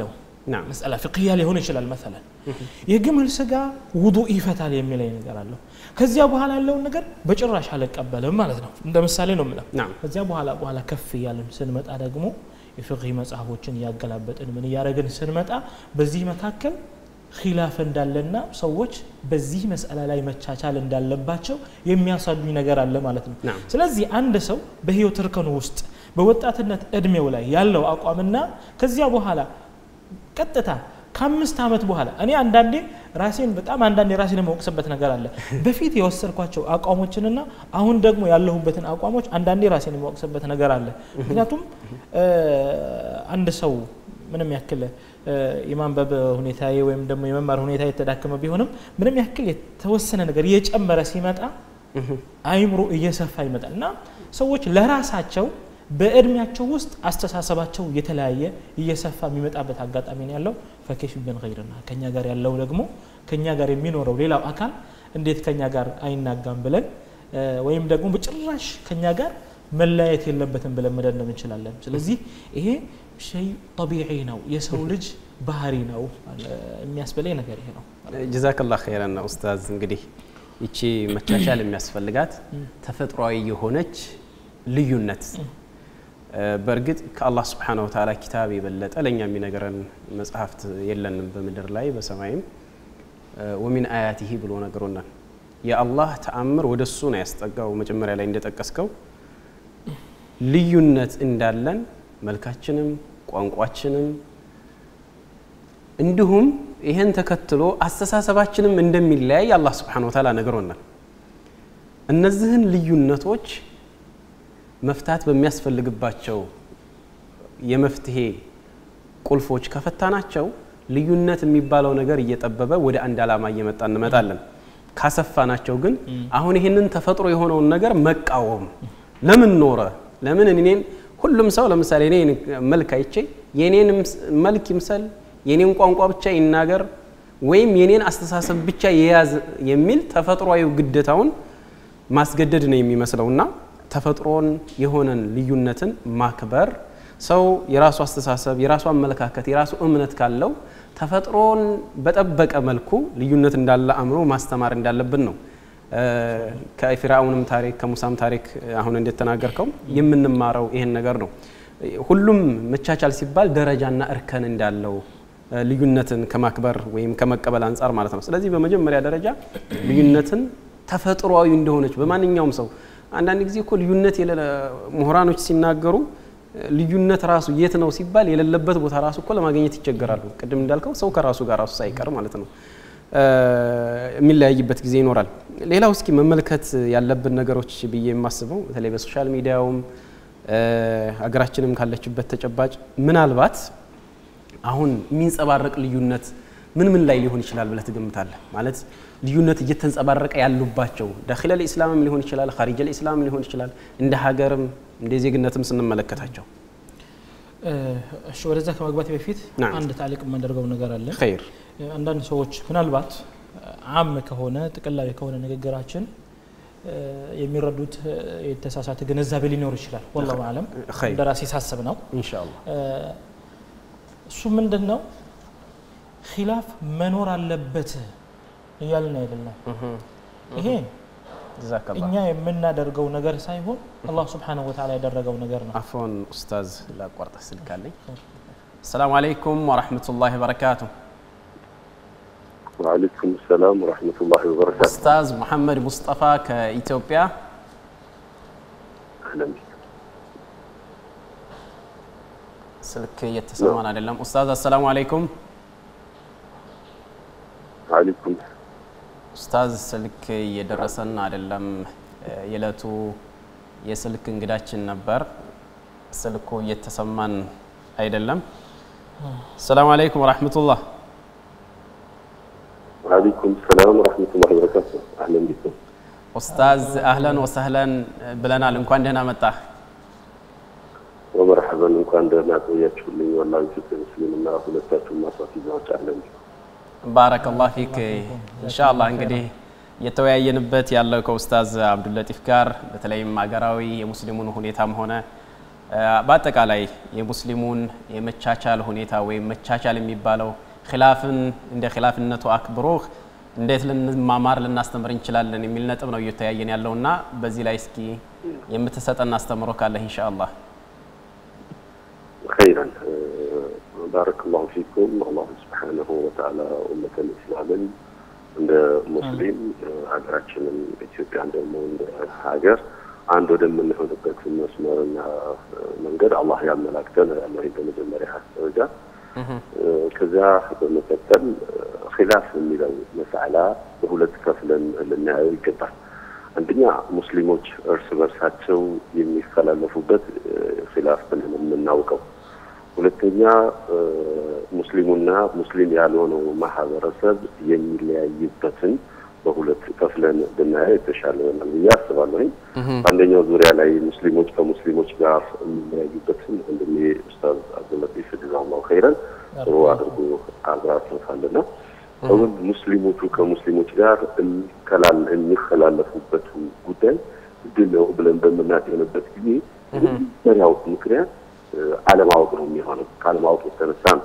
Speaker 1: ናም
Speaker 2: መስአላ ፍቅያ ሊሆን ይችላል መሰለን የግመል ስጋ ውዱእ ይፈታል የሚለኝ ነገር አለው ከዚያ በኋላ ያለውን ነገር በጭራሽ አልቀበልም ማለት ነው እንደ ምሳሌ ነው የምለው
Speaker 1: ናም
Speaker 2: ከዚያ በኋላ በኋላ ከፍ እያልን ስንመጣ ደግሞ የፍቅህ መጽሐፎችን እያገላበጥን ምን እያደረግን ስንመጣ በዚህ መካከል ኪላፍ እንዳለና ሰዎች በዚህ መስአላ ላይ መቻቻል እንዳለባቸው የሚያሳዩኝ ነገር አለ ማለት ነው
Speaker 1: ናም
Speaker 2: ስለዚህ አንድ ሰው በህይወት እርከኑ ውስጥ በወጣትነት እድሜው ላይ ያለው አቋምና ከዚያ በኋላ ቀጥታ ከአምስት ዓመት በኋላ እኔ አንዳንዴ ራሴን በጣም አንዳንዴ ራሴን የመወቅስበት ነገር አለ በፊት የወሰድኳቸው አቋሞችንና አሁን ደግሞ ያለሁበትን አቋሞች አንዳንዴ ራሴን የመወቅስበት ነገር አለ ምክንያቱም እ፣ አንድ ሰው ምንም ያክል እ፣ የማንበብ ሁኔታ ወይም ደግሞ የመማር ሁኔታ የተዳከመ ቢሆንም ምንም ያክል የተወሰነ ነገር እየጨመረ ሲመጣ አይምሮ እየሰፋ ይመጣል እና ሰዎች ለራሳቸው በእድሜያቸው ውስጥ አስተሳሰባቸው የተለያየ እየሰፋ የሚመጣበት አጋጣሚ ነው ያለው ፈኬሽ ብን ገይርና ከኛ ጋር ያለው ደግሞ ከኛ ጋር የሚኖረው ሌላው አካል እንዴት ከኛ ጋር አይናጋም ብለን እ፣ ወይም ደግሞ በጭራሽ ከኛ ጋር መለያየት የለበትም ብለን መደምደም እንችላለን ስለዚህ ይሄ ሸይ ጠቢዒ ነው የሰው ልጅ ባህሪ ነው እ፣ የሚያስበለኝ ነገር ይሄ ነው
Speaker 1: ጀዛከላ ኸይረን ነው ኡስታዝ። እንግዲህ ይቺ መቻቻል የሚያስፈልጋት ተፈጥሯዊ የሆነች ልዩነት እ፣ በእርግጥ ከአላህ ስብሓነ ወተዓላ ኪታብ የበለጠ ለእኛ የሚነገረን መጽሐፍት የለንም በምድር ላይ በሰማይም እ፣ ወሚን አያቲሂ ብሎ ነገሮናል። የአላህ ተአምር ወደ እሱ ነው ያስጠጋው። መጀመሪያ ላይ እንደጠቀስከው ልዩነት እንዳለን መልካችንም ቋንቋችንም እንዲሁም ይህን ተከትሎ አስተሳሰባችንም እንደሚለያይ አላህ ስብሓነሁ ወተዓላ ነግሮናል። እነዚህን ልዩነቶች መፍታት በሚያስፈልግባቸው የመፍትሄ ቁልፎች ከፈታናቸው ልዩነት የሚባለው ነገር እየጠበበ ወደ አንድ ዓላማ እየመጣ እንመጣለን። ካሰፋናቸው ግን አሁን ይህንን ተፈጥሮ የሆነውን ነገር መቃወም ለምን ኖረ? ለምን እኔን ሁሉም ሰው ለምሳሌ እኔ መልክ አይቼ የኔን መልክ ይምሰል የኔን ቋንቋ ብቻ ይናገር ወይም የኔን አስተሳሰብ ብቻ የያዝ የሚል ተፈጥሯዊ ግዴታውን ማስገደድ ነው የሚመስለውና ተፈጥሮን የሆነን ልዩነትን ማክበር ሰው የራሱ አስተሳሰብ፣ የራሱ አመለካከት፣ የራሱ እምነት ካለው ተፈጥሮን በጠበቀ መልኩ ልዩነት እንዳለ አምኖ ማስተማር እንዳለብን ነው። ከፊርዓውንም ታሪክ ከሙሳም ታሪክ አሁን እንደተናገርከው የምንማረው ይሄን ነገር ነው። ሁሉም መቻቻል ሲባል ደረጃና እርከን እንዳለው ልዩነትን ከማክበር ወይም ከመቀበል አንጻር ማለት ነው። ስለዚህ በመጀመሪያ ደረጃ ልዩነትን ተፈጥሯዊ እንደሆነች በማንኛውም ሰው አንዳንድ ጊዜ እኮ ልዩነት ምሁራኖች ሲናገሩ ልዩነት ራሱ የት ነው ሲባል የሌለበት ቦታ ራሱ እኮ ለማግኘት ይቸገራሉ። ቅድም እንዳልከው ሰው ከራሱ ጋር ራሱ ሳይቀር ማለት ነው የሚለያይበት ጊዜ ይኖራል። ሌላው እስኪ መመልከት ያለብን ነገሮች ብዬ የማስበው በተለይ በሶሻል ሚዲያውም ሀገራችንም ካለችበት ተጨባጭ ምናልባት አሁን የሚንጸባረቅ ልዩነት ምን ምን ላይ ሊሆን ይችላል ብለህ ትገምታለህ? ማለት ልዩነት እየተንጸባረቀ ያሉባቸው ዳኺለ ልኢስላምም ሊሆን ይችላል፣ ኻሪጀ ልኢስላም ሊሆን ይችላል፣ እንደ ሀገርም እንደ ዜግነትም ስንመለከታቸው።
Speaker 2: እሺ ወደዛ ከመግባት በፊት
Speaker 1: ናም።
Speaker 2: አንድ ታሊቅ የማደርገው ነገር አለ።
Speaker 1: ኸይር
Speaker 2: አንዳንድ ሰዎች ምናልባት አም ከሆነ ጥቅላዊ ከሆነ ንግግራችን የሚረዱት የተሳሳተ ግንዛቤ ሊኖር ይችላል። ወላሁ አለም
Speaker 1: ኸይር
Speaker 2: እንደ ራሴ ሳስብ ነው።
Speaker 1: ኢንሻአላህ
Speaker 2: እሱ ምንድን ነው ኪላፍ መኖር አለበት እያልን አይደለም። ይሄ
Speaker 1: ጀዛከላህ
Speaker 2: እኛ የምናደርገው ነገር ሳይሆን አላህ ስብሓነሁ ወተዓላ ያደረገው ነገር ነው።
Speaker 1: አፎን ኡስታዝ ላቋርጠ ስልክ አለኝ። አሰላሙ አለይኩም ወራህመቱላሂ ወበረካቱ።
Speaker 3: وعليكم السلام ورحمة الله وبركاته
Speaker 1: ኡስታዝ ሙሐመድ ሙስጠፋ ከኢትዮጵያ
Speaker 3: أهلا بك
Speaker 1: ስልክ እየተሰማን አይደለም። ኡስታዝ አሰላሙ አለይኩም።
Speaker 3: وعليكم
Speaker 1: ኡስታዝ ስልክ እየደረሰን አይደለም። የዕለቱ የስልክ እንግዳችን ነበር። ስልኩ እየተሰማን አይደለም። አሰላሙ አለይኩም ወራህመቱላህ።
Speaker 3: وعليكم السلام ورحمة الله وبركاته أهلا بكم
Speaker 1: ኡስታዝ አህለን ወሰህለን ብለናል። እንኳን ደህና መጣ።
Speaker 3: ومرحبا እንኳን ደህና ቆያችሁልኝ። ወላሂ ኢትዮጵያ ሙስሊምና ሁለታችሁም ማስዋት ይዛዎች አለን
Speaker 1: ባረከላህ ፊክ ኢንሻአላህ እንግዲህ እየተወያየንበት ያለው ከኡስታዝ አብዱለጢፍ ጋር በተለይም ሀገራዊ የሙስሊሙን ሁኔታም ሆነ በአጠቃላይ የሙስሊሙን የመቻቻል ሁኔታ ወይም መቻቻል የሚባለው ኪላፍን እንደ ኪላፍነቱ አክብሮ እንዴት ልንማማር ልናስተምር እንችላለን የሚል ነጥብ ነው እየተያየን ያለውና በዚህ ላይ እስኪ የምትሰጠን አስተምሮ ካለህ ኢንሻአላህ።
Speaker 3: خيرا بارك الله فيكم الله سبحانه وتعالى أمة الإسلام እንደ ሙስሊም ሀገራችንም ኢትዮጵያን ደግሞ እንደ ሀገር አንድ ወደምንሆንበት መስመርና መንገድ አላህ ያመላክተን ያለ በመጀመሪያ ደረጃ ከዚያ በመቀጠል ኺላፍ የሚለው መሳዕላ በሁለት ከፍለን ልናየው ይገባል። አንደኛ ሙስሊሞች እርስ በርሳቸው የሚፈላለፉበት ኺላፍ ብለን የምናውቀው፣ ሁለተኛ ሙስሊሙና ሙስሊም ያልሆነው ማህበረሰብ የሚለያይበትን በሁለት ከፍለን ብናየው የተሻለ ይሆናል ብዬ አስባለሁኝ። በአንደኛው ዙሪያ ላይ ሙስሊሞች ከሙስሊሞች ጋር የሚለያዩበትን ወንድሜ ኡስታዝ አብዱለጢፍ ጀዛላሁ ኸይረን ጥሩ አድርጎ አብራርቶታልና አሁን ሙስሊሞቹ ከሙስሊሞች ጋር የሚከላለፉበት ጉዳይ ምንድን ነው ብለን በምናጤንበት ጊዜ መጀመሪያው ምክንያት አለማወቅ ነው የሚሆነው። ከአለማወቅ የተነሳ ነው።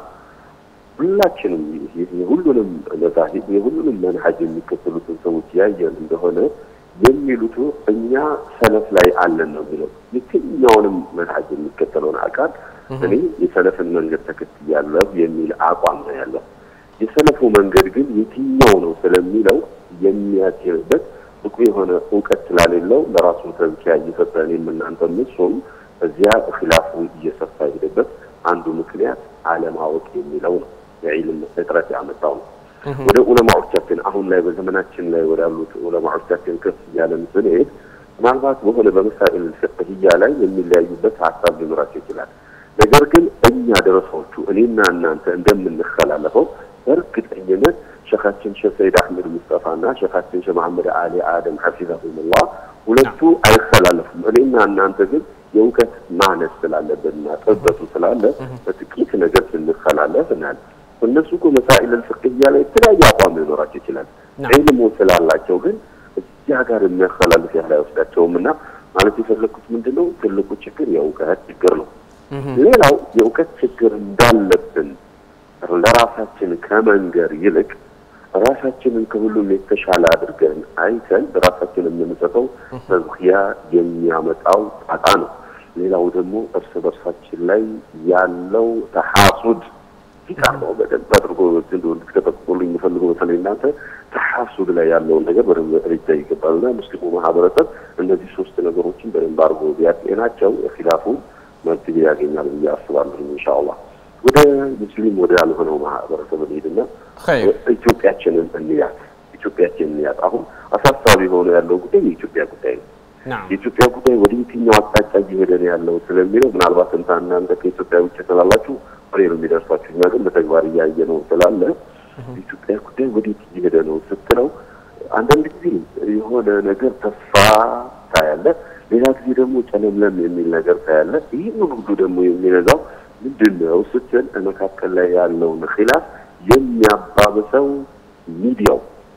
Speaker 3: ሁላችንም የሁሉንም መዛሂብ የሁሉንም መንሀጅ የሚከተሉትን ሰዎች ያየን እንደሆነ የሚሉት እኛ ሰለፍ ላይ አለን ነው የሚለው። የትኛውንም መንሀጅ የሚከተለውን አካል እኔ የሰለፍን መንገድ ተከትያለሁ የሚል አቋም ነው ያለው። የሰለፉ መንገድ ግን የትኛው ነው ስለሚለው የሚያጤንበት ብቁ የሆነ እውቀት ስላሌለው ለራሱ ተዝኪያ እየሰጠን የምናንተም እሱም እዚያ ኺላፉ እየሰፋ ሄደበት አንዱ ምክንያት አለማወቅ የሚለው ነው። የዒልም እጥረት ያመጣው ነው። ወደ ዑለማዎቻችን አሁን ላይ በዘመናችን ላይ ወዳሉት ዑለማዎቻችን ከፍ እያለን ስንሄድ ምናልባት በሆነ በመሳኤል ፍቅህያ ላይ የሚለያዩበት ሀሳብ ሊኖራቸው ይችላል። ነገር ግን እኛ ደረሳዎቹ እኔና እናንተ እንደምንከላለፈው በእርግጠኝነት ሸኻችን ሼህ ሰይድ አህመድ ሙስጠፋና ሸኻችን ሼህ መሐመድ አሊ አደም ሐፊዘሁሙላህ ሁለቱ አይከላለፉም። እኔና እናንተ ግን የእውቀት ማነስ ስላለብንና ጥበቱ ስላለ በጥቂት ነገር ስንከላለፍ እናያለን። እነሱ እኮ መሳኢል ፍቅህያ ላይ የተለያየ አቋም ሊኖራቸው ይችላል። ዒልሙ ስላላቸው ግን እዚያ ጋር የሚያከላልፍ ያህል አይወስዳቸውም እና ማለት የፈለግኩት ምንድን ነው ትልቁ ችግር የእውቀት ችግር ነው። ሌላው የእውቀት ችግር እንዳለብን ለራሳችን ከመንገር ይልቅ ራሳችንን ከሁሉም የተሻለ አድርገን አይተን ራሳችን የምንሰጠው ተዝኪያ የሚያመጣው ጣጣ ነው። ሌላው ደግሞ እርስ በርሳችን ላይ ያለው ተሐሱድ ፊቃር ነው። በደንብ አድርጎ እንድትከተቁልኝ የምፈልገው በተለይ እናንተ ተሐሱድ ላይ ያለውን ነገር በደንብ ርጃ ይገባልና ሙስሊሙ ማህበረሰብ እነዚህ ሶስት ነገሮችን በደንብ አድርጎ ቢያጤናቸው ኺላፉ መፍትሄ ያገኛል ብዬ አስባለሁ ኢንሻአላህ። ወደ ሙስሊም ወደ ያልሆነው ማህበረሰብ እንሂድና ኢትዮጵያችንን እንያት። ኢትዮጵያችንን እንያት። አሁን አሳሳቢ ሆኖ ያለው ጉዳይ የኢትዮጵያ ጉዳይ ነው። የኢትዮጵያ ጉዳይ ወደ የትኛው አቅጣጫ እየሄደ ነው ያለው ስለሚለው ምናልባት እንታ እናንተ ከኢትዮጵያ ውጭ ስላላችሁ ወሬ ነው የሚደርሳችሁ። እኛ ግን በተግባር እያየ ነው ስላለ የኢትዮጵያ ጉዳይ ወዴት እየሄደ ነው ስትለው አንዳንድ ጊዜ የሆነ ነገር ተስፋ ታያለ፣ ሌላ ጊዜ ደግሞ ጨለምለም የሚል ነገር ታያለ። ይህን ሁሉ ደግሞ የሚነዛው ምንድን ነው ስትል መካከል ላይ ያለውን ኺላፍ የሚያባብሰው ሚዲያው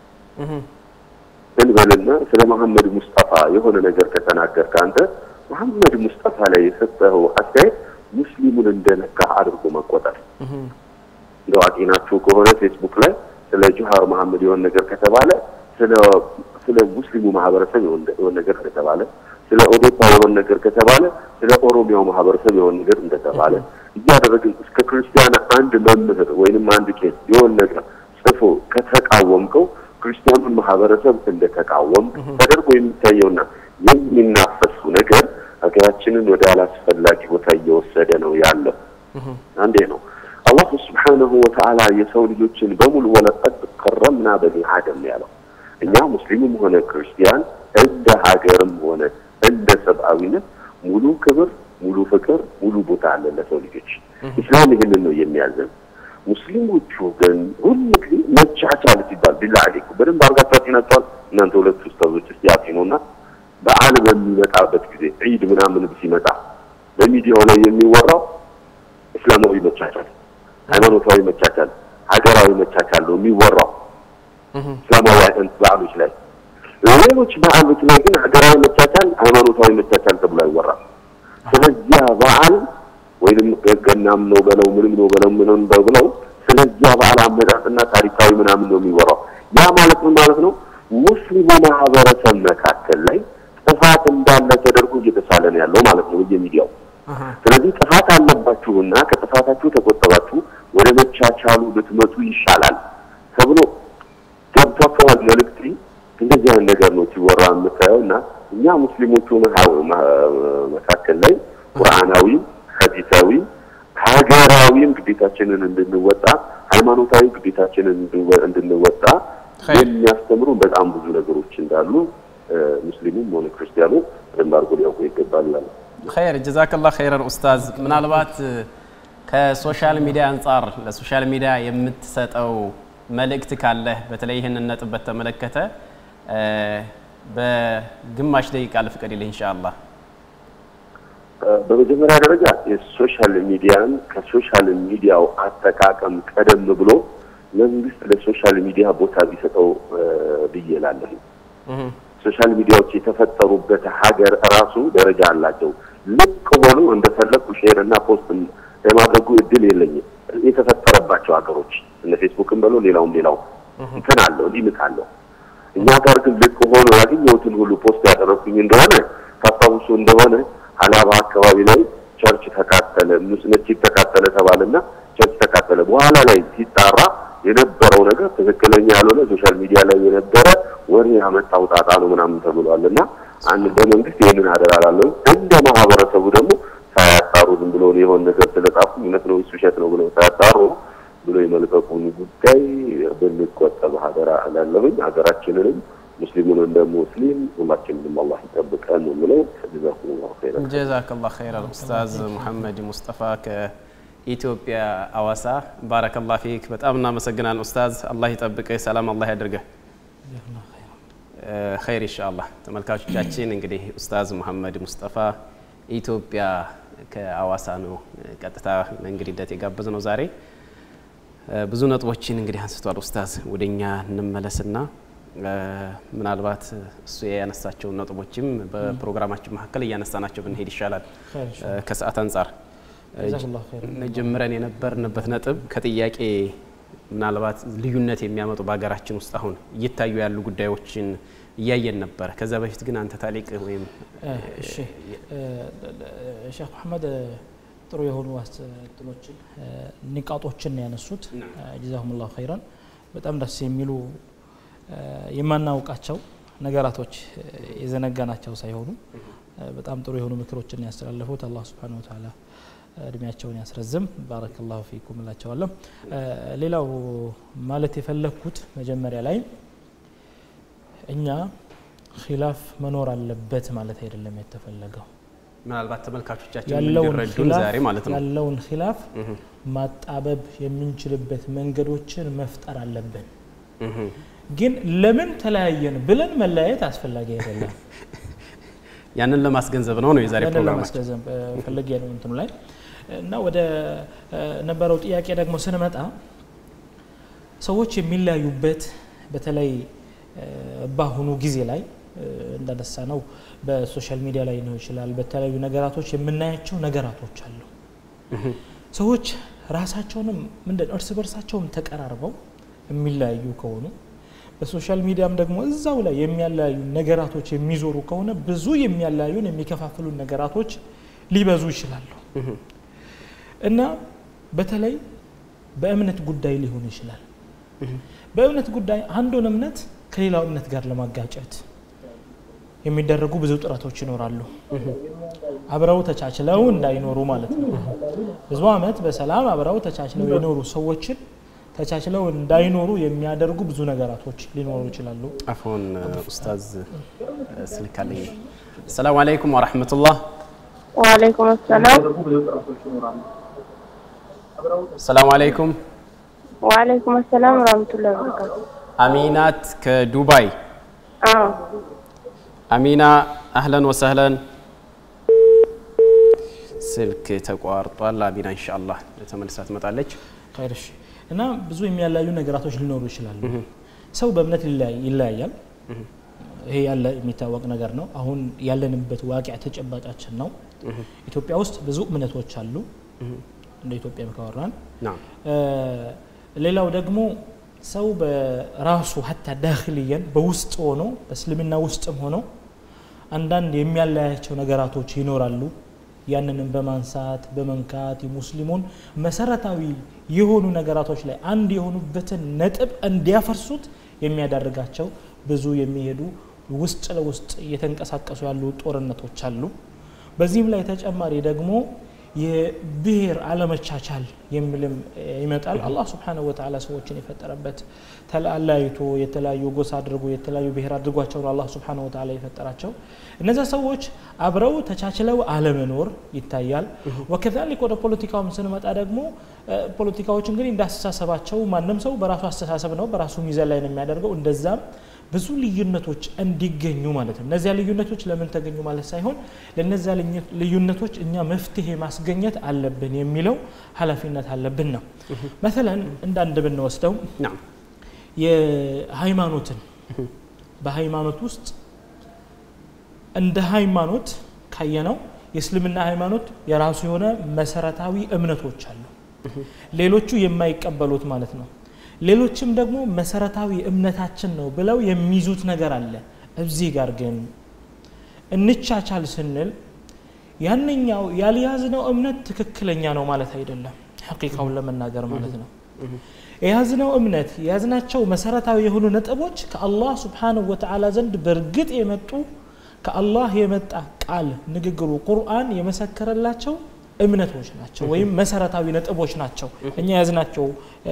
Speaker 3: እንበልና ስለ መሐመድ ሙስጠፋ የሆነ ነገር ከተናገርክ አንተ መሐመድ ሙስጠፋ ላይ የሰጠኸው አስተያየት ሙስሊሙን እንደነካ አድርጎ መቆጠር። እንደው አጤናችሁ ከሆነ ፌስቡክ ላይ ስለ ጁሃር መሐመድ የሆነ ነገር ከተባለ ስለ ስለ ሙስሊሙ ማህበረሰብ የሆነ ነገር ከተባለ ስለ ኦዴፓ የሆነ ነገር ከተባለ ስለ ኦሮሚያው ማህበረሰብ የሆነ ነገር እንደተባለ እያደረግን እስከ ክርስቲያን አንድ መምህር ወይንም አንድ ቄስ የሆነ ነገር ጽፎ ከተቃወምከው ክርስቲያኑን ማህበረሰብ እንደተቃወም ተደርጎ የሚታየውና የሚናፈሱ ነገር ሀገራችንን ወደ አላስፈላጊ ቦታ እየወሰደ ነው ያለው። አንዴ ነው አላሁ ስብሓነሁ ወተዓላ የሰው ልጆችን በሙሉ ወለቀድ ከረምና በኒ አደም ያለው እኛ ሙስሊምም ሆነ ክርስቲያን እንደ ሀገርም ሆነ እንደ ሰብአዊነት ሙሉ ክብር፣ ሙሉ ፍቅር፣ ሙሉ ቦታ አለ ለሰው ልጆች። ኢስላም ይህንን ነው የሚያዘን። ሙስሊሞቹ ግን ሁሉ ጊዜ መቻቻል ሲባል ቢላ አሌኩ በደንብ አርጋችሁ አጤናችኋል። እናንተ ሁለት ኡስታዞች እስቲ አጤኑና በዓል በሚመጣበት ጊዜ ዒድ ምናምን ሲመጣ በሚዲያው ላይ የሚወራው እስላማዊ መቻቻል፣ ሃይማኖታዊ መቻቻል፣ ሀገራዊ መቻቻል ነው የሚወራው እስላማዊ በዓሎች ላይ። ሌሎች በዓሎች ላይ ግን ሀገራዊ መቻቻል፣ ሃይማኖታዊ መቻቻል ተብሎ አይወራም። ስለዚያ በዓል እስልምናም ነው በለው ምንም ነው በለው ምንም ነው ብለው ስለዚያ በዓል አመጣጥና ታሪካዊ ምናምን ነው የሚወራው። ያ ማለት ምን ማለት ነው? ሙስሊሙ ማህበረሰብ መካከል ላይ ጥፋት እንዳለ ተደርጎ እየተሳለ ነው ያለው ማለት ነው በየሚዲያው። ስለዚህ ጥፋት አለባችሁና ከጥፋታችሁ ተቆጠባችሁ ወደ መቻቻሉ ብትመጡ ይሻላል ተብሎ ገብቷቸዋል መልእክት። እንደዚህ አይነት ነገር ነው ሲወራ የምታየው እና እኛ ሙስሊሞቹ መካከል ላይ ቁርአናዊም ሐዲሳዊም ሀገራዊም ግዴታችንን እንድንወጣ ሃይማኖታዊ ግዴታችንን እንድንወጣ የሚያስተምሩ በጣም ብዙ ነገሮች እንዳሉ ሙስሊሙም ሆነ ክርስቲያኑ በደንብ አድርጎ ሊያውቁ ይገባል ይላል።
Speaker 1: ኸይር ጀዛከላህ ኸይረን ኡስታዝ። ምናልባት ከሶሻል ሚዲያ አንጻር ለሶሻል ሚዲያ የምትሰጠው መልእክት ካለህ በተለይ ይህንን ነጥብ በተመለከተ በግማሽ ደቂቃ ልፍቀድልህ ኢንሻአላህ።
Speaker 3: በመጀመሪያ ደረጃ የሶሻል ሚዲያን ከሶሻል ሚዲያው አጠቃቀም ቀደም ብሎ መንግስት ለሶሻል ሚዲያ ቦታ ቢሰጠው ብዬ እላለሁ። ሶሻል ሚዲያዎች የተፈጠሩበት ሀገር ራሱ ደረጃ አላቸው። ልቅ ሆኖ እንደፈለግኩ ሼር እና ፖስት የማድረጉ እድል የለኝም። የተፈጠረባቸው ሀገሮች እነ ፌስቡክን በለው ሌላውም ሌላው እንትን አለው ሊሚት አለው። እኛ ጋር ግን ልቅ ሆኖ ያገኘሁትን ሁሉ ፖስት ያደረኩኝ እንደሆነ ታስታውሱ እንደሆነ ሀላባ አካባቢ ላይ ቸርች ተቃጠለ፣ መስጂድ ተቃጠለ ተባለና ቸርች ተቃጠለ። በኋላ ላይ ሲጣራ የነበረው ነገር ትክክለኛ ያልሆነ ሶሻል ሚዲያ ላይ የነበረ ወሬ ያመጣው ጣጣ ነው ምናምን ተብሏል። እና አንድ በመንግስት ይህንን አደራ ላለሁ እንደ ማህበረሰቡ ደግሞ ሳያጣሩ ዝም ብሎ የሆነ ነገር ስለጻፉ እውነት ነው ውሸት ነው ብለው ሳያጣሩ ብሎ የመልቀቁን ጉዳይ ብንቆጠብ ሀገራ እላለሁኝ። ሀገራችንንም ሙስሊሙን እንደ ሙስሊም ሁላችንንም አላህ ይጠብቀን ነው የምለው። ጀዛኩሙላሁ ኸይረን።
Speaker 1: ጀዛከላህ ኸይረን ኡስታዝ ሙሐመድ ሙስጠፋ ከኢትዮጵያ አዋሳ። ባረከላህ ፊክ። በጣም እናመሰግናለን ኡስታዝ። አላህ ይጠብቅህ፣ ሰላም አላህ ያድርገህ። ኸይር ኢንሻአላህ። ተመልካቾቻችን እንግዲህ ኡስታዝ ሙሐመድ ሙስጠፋ ኢትዮጵያ ከአዋሳ ነው ቀጥታ እንግድነት የጋበዝ ነው ዛሬ ብዙ ነጥቦችን እንግዲህ አንስቷል ኡስታዝ። ወደኛ እንመለስና ምናልባት እሱ ያነሳቸውን ነጥቦችም በፕሮግራማችን መካከል እያነሳናቸው ብንሄድ ይሻላል ከሰዓት አንጻር። ጀምረን የነበርንበት ነጥብ ከጥያቄ ምናልባት ልዩነት የሚያመጡ በሀገራችን ውስጥ አሁን እየታዩ ያሉ ጉዳዮችን እያየን ነበረ። ከዛ በፊት ግን አንተ ታሊቅ ወይም
Speaker 2: ሼክ መሐመድ ጥሩ የሆኑ አስተጥሎችን ንቃጦችን ያነሱት ጀዛሁሙላሁ ኸይረን። በጣም ደስ የሚሉ የማናውቃቸው ነገራቶች የዘነጋናቸው ሳይሆኑ በጣም ጥሩ የሆኑ ምክሮችን ያስተላለፉት አላህ ሱብሓነሁ ወተዓላ እድሜያቸውን ያስረዝም። ባረከላሁ ፊኩም እላቸዋለሁ። ሌላው ማለት የፈለግኩት መጀመሪያ ላይ እኛ ኺላፍ መኖር አለበት ማለት አይደለም የተፈለገው
Speaker 1: ምናልባት ተመልካቾቻችን
Speaker 2: ያለውን
Speaker 1: እንዲረዱን ዛሬ ማለት ነው
Speaker 2: ያለውን ኺላፍ ማጣበብ የምንችልበት መንገዶችን መፍጠር አለብን። ግን ለምን ተለያየን ብለን መለያየት አስፈላጊ አይደለም።
Speaker 1: ያንን ለማስገንዘብ ነው ነው የዛሬ
Speaker 2: ያንን
Speaker 1: ፕሮግራማችን።
Speaker 2: ለማስገንዘብ ፈልጌ ነው እንትኑ ላይ እና ወደ ነበረው ጥያቄ ደግሞ ስንመጣ ሰዎች የሚለያዩበት በተለይ በአሁኑ ጊዜ ላይ እንዳነሳ ነው በሶሻል ሚዲያ ላይ ነው ይችላል በተለያዩ ነገራቶች የምናያቸው ነገራቶች አሉ። ሰዎች ራሳቸውንም ምንድን እርስ በርሳቸውም ተቀራርበው የሚለያዩ ከሆኑ በሶሻል ሚዲያም ደግሞ እዛው ላይ የሚያለያዩ ነገራቶች የሚዞሩ ከሆነ ብዙ የሚያለያዩን የሚከፋፍሉን ነገራቶች ሊበዙ ይችላሉ እና በተለይ በእምነት ጉዳይ ሊሆን ይችላል። በእምነት ጉዳይ አንዱን እምነት ከሌላው እምነት ጋር ለማጋጨት የሚደረጉ ብዙ ጥረቶች ይኖራሉ። አብረው ተቻችለው እንዳይኖሩ ማለት ነው። ብዙ ዓመት በሰላም አብረው ተቻችለው የኖሩ ሰዎችን ተቻችለው እንዳይኖሩ የሚያደርጉ ብዙ ነገራቶች ሊኖሩ ይችላሉ።
Speaker 1: አፎን ኡስታዝ ስልክ አለኝ። ሰላም አለይኩም ወራህመቱላህ።
Speaker 4: ወአለይኩም ሰላም
Speaker 1: ሰላም አለይኩም።
Speaker 4: ወአለይኩም ሰላም ወራህመቱላሂ ወበረካቱ።
Speaker 1: አሚናት ከዱባይ
Speaker 4: አዎ
Speaker 1: አሚና አህለን ወሰህለን። ስልክ ተቋርጧል። አሚና ኢንሻአላህ ተመልሳ ትመጣለች።
Speaker 2: ኸይር እሺ። እና ብዙ የሚያለያዩ ነገራቶች ሊኖሩ ይችላሉ። ሰው በእምነት ይለያይ- ይለያያል። ይሄ ያለ የሚታወቅ ነገር ነው። አሁን ያለንበት ዋቂያ ተጨባጫችን ነው። ኢትዮጵያ ውስጥ ብዙ እምነቶች አሉ። እንደ ኢትዮጵያ ካወራን
Speaker 1: ናም
Speaker 2: ሌላው ደግሞ ሰው በራሱ ሀታ ዳክልየን በውስጥ ሆኖ በእስልምና ውስጥም ሆኖ አንዳንድ የሚያለያቸው ነገራቶች ይኖራሉ ያንንም በማንሳት በመንካት የሙስሊሙን መሰረታዊ የሆኑ ነገራቶች ላይ አንድ የሆኑበትን ነጥብ እንዲያፈርሱት የሚያዳርጋቸው ብዙ የሚሄዱ ውስጥ ለውስጥ እየተንቀሳቀሱ ያሉ ጦርነቶች አሉ በዚህም ላይ ተጨማሪ ደግሞ የብሔር አለመቻቻል የሚልም ይመጣል አላህ ስብሓንሁ ወተዓላ ሰዎችን የፈጠረበት ተለያይቶ የተለያዩ ጎሳ አድርጎ የተለያዩ ብሔር አድርጓቸው ነው አላህ ስብሓንሁ ወተዓላ የፈጠራቸው እነዚያ ሰዎች አብረው ተቻችለው አለመኖር ይታያል ወከዛሊክ ወደ ፖለቲካውም ስንመጣ ደግሞ ፖለቲካዎች እንግዲህ እንዳስተሳሰባቸው ማንም ሰው በራሱ አስተሳሰብ ነው በራሱ ሚዛን ላይ ነው የሚያደርገው እንደዛም ብዙ ልዩነቶች እንዲገኙ ማለት ነው እነዚያ ልዩነቶች ለምን ተገኙ ማለት ሳይሆን ለነዚያ ልዩነቶች እኛ መፍትሄ ማስገኘት አለብን የሚለው ሀላፊነት አለብን ነው መተለን እንዳንድ ብንወስደው
Speaker 1: ናም
Speaker 2: የሃይማኖትን በሃይማኖት ውስጥ እንደ ሃይማኖት ካየነው የእስልምና ሃይማኖት የራሱ የሆነ መሰረታዊ እምነቶች አሉ ሌሎቹ የማይቀበሉት ማለት ነው ሌሎችም ደግሞ መሰረታዊ እምነታችን ነው ብለው የሚይዙት ነገር አለ እዚህ ጋር ግን እንቻቻል ስንል ያንኛው ያልያዝነው እምነት ትክክለኛ ነው ማለት አይደለም ሐቂቃውን ለመናገር ማለት ነው የያዝነው እምነት የያዝናቸው መሰረታዊ የሆኑ ነጥቦች ከአላህ ስብሓንሁ ወተዓላ ዘንድ በእርግጥ የመጡ ከአላህ የመጣ ቃል ንግግሩ ቁርአን የመሰከረላቸው እምነቶች ናቸው ወይም መሰረታዊ ነጥቦች ናቸው እኛ የያዝናቸው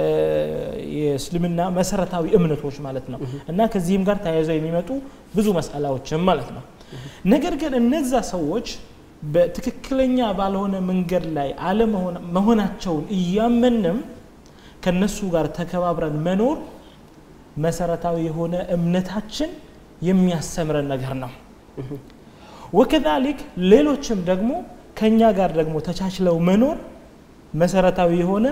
Speaker 2: የእስልምና መሰረታዊ እምነቶች ማለት ነው እና ከዚህም ጋር ተያይዘው የሚመጡ ብዙ መስአላዎችም ማለት ነው ነገር ግን እነዛ ሰዎች በትክክለኛ ባልሆነ መንገድ ላይ አለመሆናቸውን እያመንም ከነሱ ጋር ተከባብረን መኖር መሰረታዊ የሆነ እምነታችን የሚያስተምረን ነገር ነው ወከዛሊክ ሌሎችም ደግሞ ከኛ ጋር ደግሞ ተቻችለው መኖር መሰረታዊ የሆነ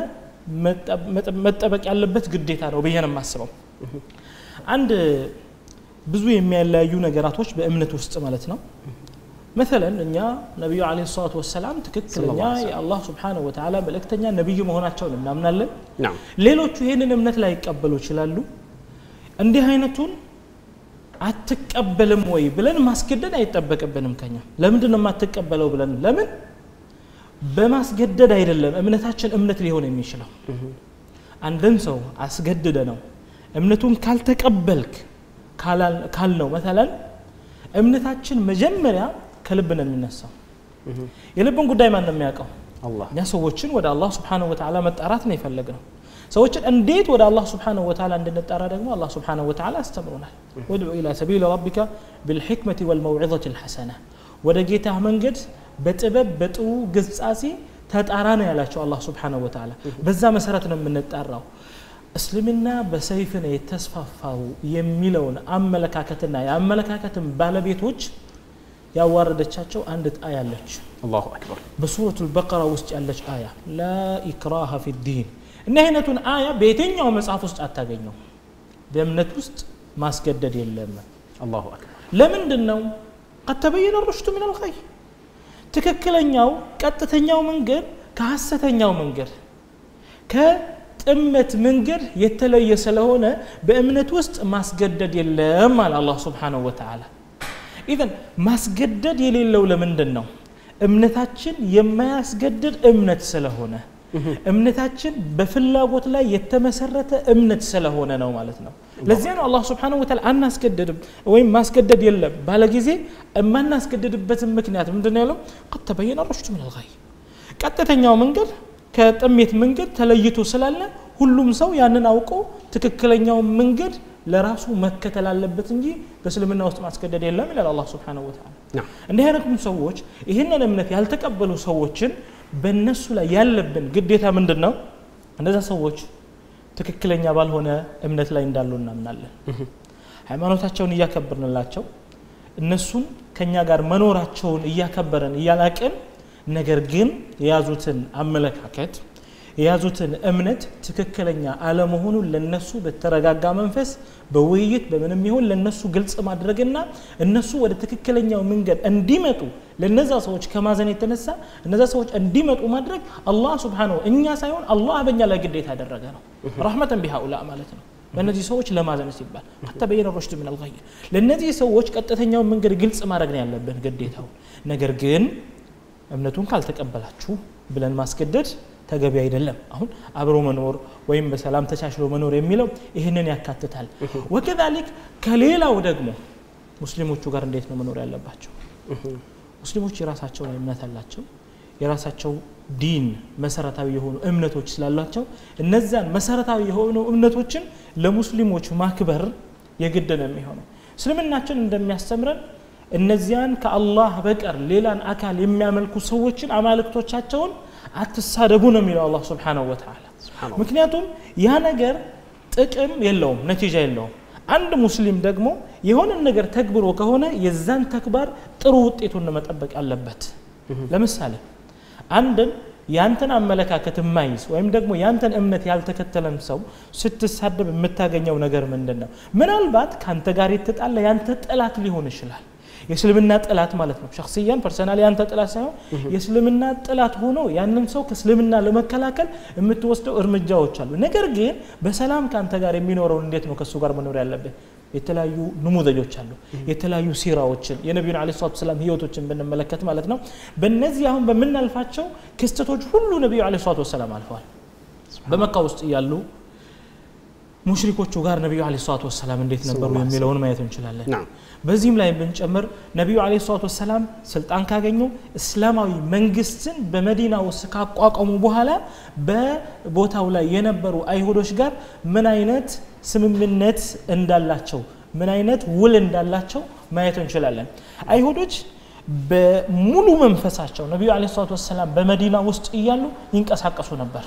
Speaker 2: መጠበቅ ያለበት ግዴታ ነው ብዬ ነው የማስበው አንድ ብዙ የሚያለያዩ ነገራቶች በእምነት ውስጥ ማለት ነው መተለን እኛ ነቢዩ አለ ሰላቱ ወሰላም ትክክለኛ የአላህ ስብሓንሁ ወተዓላ መልእክተኛ ነቢይ መሆናቸውን እናምናለን
Speaker 1: ናም
Speaker 2: ሌሎቹ ይህንን እምነት ላይ ይቀበሉ ይችላሉ እንዲህ አይነቱን አትቀበልም ወይ ብለን ማስገደድ አይጠበቅብንም ከኛ ለምንድን ነው የማትቀበለው ብለን ለምን በማስገደድ አይደለም እምነታችን እምነት ሊሆን የሚችለው አንድን ሰው አስገድደ ነው እምነቱን ካልተቀበልክ ካልነው መተለን እምነታችን መጀመሪያ ከልብ ነው የሚነሳው የልብን ጉዳይ ማን ነው የሚያውቀው
Speaker 1: አላህ
Speaker 2: እኛ ሰዎችን ወደ አላህ ስብሓንሁ ወተዓላ መጣራት ነው የፈለግ ነው ሰዎችን እንዴት ወደ አላህ ስብሓንሁ ወተዓላ እንድንጠራ ደግሞ አላህ ስብሓንሁ ወተዓላ አስተምሮናል ወድዑ ኢላ ሰቢል ረቢካ ብልሕክመቲ ወልመውዒዘት ልሐሰና ወደ ጌታ መንገድ በጥበብ በጥሩ ግጻጼ ተጣራ ነው ያላቸው አላህ ስብሓንሁ ወተዓላ በዛ መሰረት ነው የምንጠራው እስልምና በሰይፍ ነው የተስፋፋው የሚለውን አመለካከትና የአመለካከትን ባለቤቶች ያዋረደቻቸው አንድ አያ አለች
Speaker 1: አላሁ አክበር
Speaker 2: በሱረቱ ልበቀራ ውስጥ ያለች አያ ላ ኢክራሃ ፊ ዲን እኒህ አይነቱን አያ በየትኛው መጽሐፍ ውስጥ አታገኘው በእምነት ውስጥ ማስገደድ የለም
Speaker 1: አላሁ አክበር
Speaker 2: ለምንድን ነው ቀድ ተበየነ ሩሽዱ ምን አልኸይ ትክክለኛው ቀጥተኛው መንገድ ከሐሰተኛው መንገድ ከጥመት መንገድ የተለየ ስለሆነ በእምነት ውስጥ ማስገደድ የለም አለ አላህ ስብሓንሁ ወተዓላ ኢዘን ማስገደድ የሌለው ለምንድን ነው እምነታችን የማያስገድድ እምነት ስለሆነ እምነታችን በፍላጎት ላይ የተመሰረተ እምነት ስለሆነ ነው ማለት ነው ለዚያ ነው አላህ ስብሓንሁ ወተዓላ አናስገድድም ወይም ማስገደድ የለም ባለ ጊዜ የማናስገድድበትን ምክንያት ምንድን ነው ያለው ቀድ ተበየነ ሩሽዱ ምን አልገይ ቀጥተኛው መንገድ ከጥሜት መንገድ ተለይቶ ስላለ ሁሉም ሰው ያንን አውቆ ትክክለኛውን መንገድ ለራሱ መከተል አለበት እንጂ በእስልምና ውስጥ ማስገደድ የለም ይላል አላህ ስብሓንሁ ወተዓላ
Speaker 1: ናም
Speaker 2: እንዲህ አይነቱም ሰዎች ይህንን እምነት ያልተቀበሉ ሰዎችን በእነሱ ላይ ያለብን ግዴታ ምንድን ነው እነዛ ሰዎች ትክክለኛ ባልሆነ እምነት ላይ እንዳሉ እናምናለን ሃይማኖታቸውን እያከበርንላቸው እነሱን ከእኛ ጋር መኖራቸውን እያከበረን እያላቅን ነገር ግን የያዙትን አመለካከት የያዙትን እምነት ትክክለኛ አለመሆኑን ለነሱ በተረጋጋ መንፈስ በውይይት በምንም ይሁን ለነሱ ግልጽ ማድረግና እነሱ ወደ ትክክለኛው መንገድ እንዲመጡ ለነዛ ሰዎች ከማዘን የተነሳ እነዛ ሰዎች እንዲመጡ ማድረግ አላህ ስብሓነሁ እኛ ሳይሆን አላህ በእኛ ላይ ግዴታ ያደረገ ነው ረሕመተን ቢሃኡላ ማለት ነው ለእነዚህ ሰዎች ለማዘን ሲባል ሐታ በየነ ሩሽድ ምን አልገይ ለእነዚህ ሰዎች ቀጥተኛውን መንገድ ግልጽ ማድረግ ነው ያለብን ግዴታው ነገር ግን እምነቱን ካልተቀበላችሁ ብለን ማስገደድ ተገቢ አይደለም አሁን አብሮ መኖር ወይም በሰላም ተቻችሎ መኖር የሚለው ይህንን ያካትታል ወከዛሊክ ከሌላው ደግሞ ሙስሊሞቹ ጋር እንዴት ነው መኖር ያለባቸው ሙስሊሞች የራሳቸው እምነት አላቸው የራሳቸው ዲን መሰረታዊ የሆኑ እምነቶች ስላሏቸው እነዚያን መሰረታዊ የሆኑ እምነቶችን ለሙስሊሞች ማክበር የግድ ነው የሚሆነው እስልምናችን እንደሚያስተምረን እነዚያን ከአላህ በቀር ሌላን አካል የሚያመልኩ ሰዎችን አማልክቶቻቸውን አትሳደቡ ነው የሚለው አላህ ስብሓነሁ ወተዓላ ምክንያቱም ያ ነገር ጥቅም የለውም ነቲጃ የለውም አንድ ሙስሊም ደግሞ የሆነን ነገር ተግብሮ ከሆነ የዛን ተግባር ጥሩ ውጤቱን መጠበቅ አለበት ለምሳሌ አንድን ያንተን አመለካከት የማይዝ ወይም ደግሞ ያንተን እምነት ያልተከተለን ሰው ስትሳደብ የምታገኘው ነገር ምንድን ነው ምናልባት ከአንተ ጋር የተጣላ ያንተ ጠላት ሊሆን ይችላል የእስልምና ጥላት ማለት ነው ሸክስያን ፐርሰናል ያንተ ጥላት ሳይሆን የእስልምና ጥላት ሆኖ ያንን ሰው ከእስልምና ለመከላከል የምትወስደው እርምጃዎች አሉ ነገር ግን በሰላም ከአንተ ጋር የሚኖረውን እንዴት ነው ከእሱ ጋር መኖር ያለብህ የተለያዩ ንሙዘጆች አሉ የተለያዩ ሲራዎችን የነቢዩን አለ ሰላት ሰላም ህይወቶችን ብንመለከት ማለት ነው በእነዚህ አሁን በምናልፋቸው ክስተቶች ሁሉ ነቢዩ አለ ሰላት ወሰላም አልፈዋል በመካ ውስጥ እያሉ ሙሽሪኮቹ ጋር ነቢዩ አለ ሰላት ወሰላም እንዴት ነበሩ የሚለውን ማየት እንችላለን በዚህም ላይ ብንጨምር ነቢዩ አለ ሰላት ወሰላም ስልጣን ካገኙ እስላማዊ መንግስትን በመዲና ውስጥ ካቋቋሙ በኋላ በቦታው ላይ የነበሩ አይሁዶች ጋር ምን አይነት ስምምነት እንዳላቸው ምን አይነት ውል እንዳላቸው ማየት እንችላለን አይሁዶች በሙሉ መንፈሳቸው ነቢዩ አለ ሰላት ወሰላም በመዲና ውስጥ እያሉ ይንቀሳቀሱ ነበር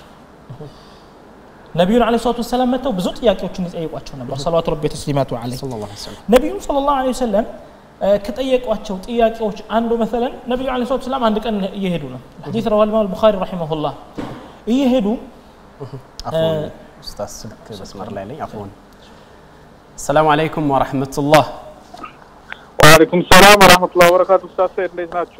Speaker 2: ነቢዩን አለ ሰላት ወሰላም መጥተው ብዙ ጥያቄዎችን ይጠይቋቸው ነበር ሰለዋቱ ረቢ ተስሊማቱ አለ ነቢዩን ስለ ላሁ ወሰለም ከጠየቋቸው ጥያቄዎች አንዱ መሰለን ነቢዩ አለ ሰላት ወሰላም አንድ ቀን እየሄዱ ነው ሐዲስ ረዋ ልማም ቡኻሪ ረሒመሁላህ እየሄዱ
Speaker 1: ኡስታዝ ስልክ መስመር ላይ ነኝ አፎን ሰላም አለይኩም ወረሕመቱላህ
Speaker 5: ወአለይኩም ሰላም ወራህመቱላሂ ወበረካቱ ኡስታዝ ሰይድ እንዴት ናችሁ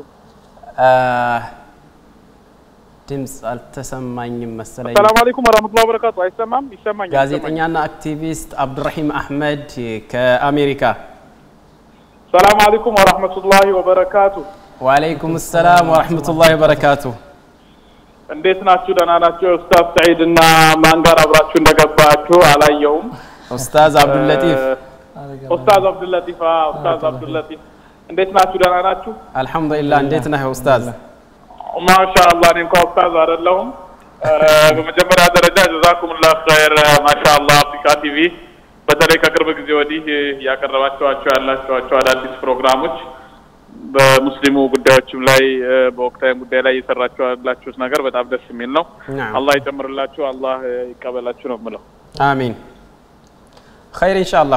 Speaker 1: ድምፅ አልተሰማኝም መሰለኝ
Speaker 5: ሰላም አለይኩም ወራህመቱላሂ ወበረካቱ አይሰማም ይሰማኛል
Speaker 1: ጋዜጠኛና አክቲቪስት አብዱራሂም አህመድ ከአሜሪካ
Speaker 5: ሰላም አለይኩም ወራህመቱላሂ ወበረካቱ
Speaker 1: ወአለይኩም ሰላም ወረሕመቱላሂ ወበረካቱ
Speaker 5: እንዴት ናችሁ ደህና ናችሁ ኡስታዝ ሰዒድ እና ማን ጋር አብራችሁ እንደገባችሁ አላየውም
Speaker 1: ኡስታዝ አብዱልለጢፍ
Speaker 5: ኡስታዝ አብዱልለጢፍ አዎ ኡስታዝ አብዱልለጢፍ እንዴት ናችሁ ደህና ናችሁ
Speaker 1: አልሐምዱሊላህ እንዴት ነህ ኡስታዝ
Speaker 5: ማሻአላህ እኔ እንኳ ኡስታዝ አይደለሁም በመጀመሪያ ደረጃ ጀዛኩሙላህ ኸይር ማሻአላህ አፍሪካ ቲቪ በተለይ ከቅርብ ጊዜ ወዲህ ያቀረባቸዋቸው ያላቸዋቸው አዳዲስ ፕሮግራሞች በሙስሊሙ ጉዳዮችም ላይ በወቅታዊ ጉዳይ ላይ እየሰራችሁ ያላችሁት ነገር በጣም ደስ የሚል ነው። አላህ ይጨምርላችሁ፣ አላህ ይቀበላችሁ ነው የምለው።
Speaker 1: አሚን ኸይር ኢንሻአላህ።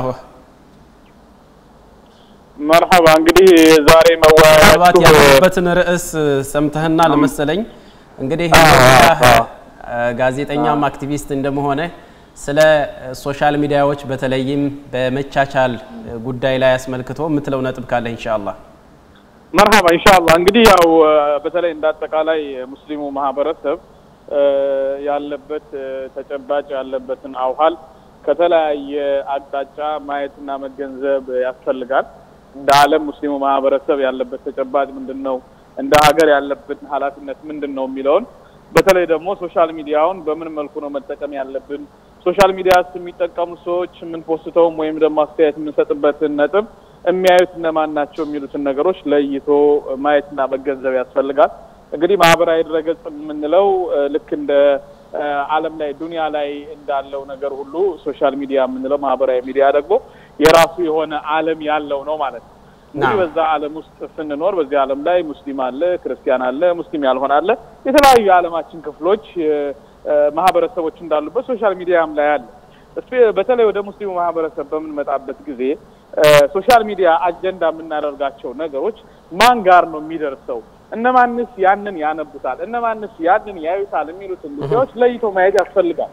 Speaker 5: መርሐባ እንግዲህ ዛሬ
Speaker 1: ምናልባት
Speaker 5: መወያያችሁ
Speaker 1: ያለበትን ርዕስ ሰምተህና ለመሰለኝ እንግዲህ ጋዜጠኛም አክቲቪስት እንደመሆነ ስለ ሶሻል ሚዲያዎች በተለይም በመቻቻል ጉዳይ ላይ አስመልክቶ የምትለው ነጥብ ካለ ኢንሻአላህ።
Speaker 5: መርሐባ ኢንሻአላህ እንግዲህ ያው በተለይ እንደ አጠቃላይ ሙስሊሙ ማህበረሰብ ያለበት ተጨባጭ ያለበትን አውሃል ከተለያየ አቅጣጫ ማየትና መገንዘብ ያስፈልጋል። እንደ ዓለም ሙስሊሙ ማህበረሰብ ያለበት ተጨባጭ ምንድን ነው፣ እንደ ሀገር ያለብን ኃላፊነት ምንድን ነው የሚለውን በተለይ ደግሞ ሶሻል ሚዲያውን በምን መልኩ ነው መጠቀም ያለብን፣ ሶሻል ሚዲያስ የሚጠቀሙ ሰዎች የምንፖስተውም ወይም ደግሞ አስተያየት የምንሰጥበትን ነጥብ የሚያዩት እነማን ናቸው የሚሉትን ነገሮች ለይቶ ማየትና መገንዘብ ያስፈልጋል። እንግዲህ ማህበራዊ ድረገጽ የምንለው ልክ እንደ ዓለም ላይ ዱንያ ላይ እንዳለው ነገር ሁሉ ሶሻል ሚዲያ የምንለው ማህበራዊ ሚዲያ ደግሞ የራሱ የሆነ ዓለም ያለው ነው ማለት ነው። እንግዲህ በዛ ዓለም ውስጥ ስንኖር በዚህ ዓለም ላይ ሙስሊም አለ፣ ክርስቲያን አለ፣ ሙስሊም ያልሆነ አለ። የተለያዩ የዓለማችን ክፍሎች ማህበረሰቦች እንዳሉበት ሶሻል ሚዲያም ላይ አለ። በተለይ ወደ ሙስሊሙ ማህበረሰብ በምንመጣበት ጊዜ ሶሻል ሚዲያ አጀንዳ የምናደርጋቸው ነገሮች ማን ጋር ነው የሚደርሰው? እነማንስ ያንን ያነቡታል፣ እነማንስ ያንን ያዩታል የሚሉትን ጉዳዮች ለይቶ ማየት ያስፈልጋል።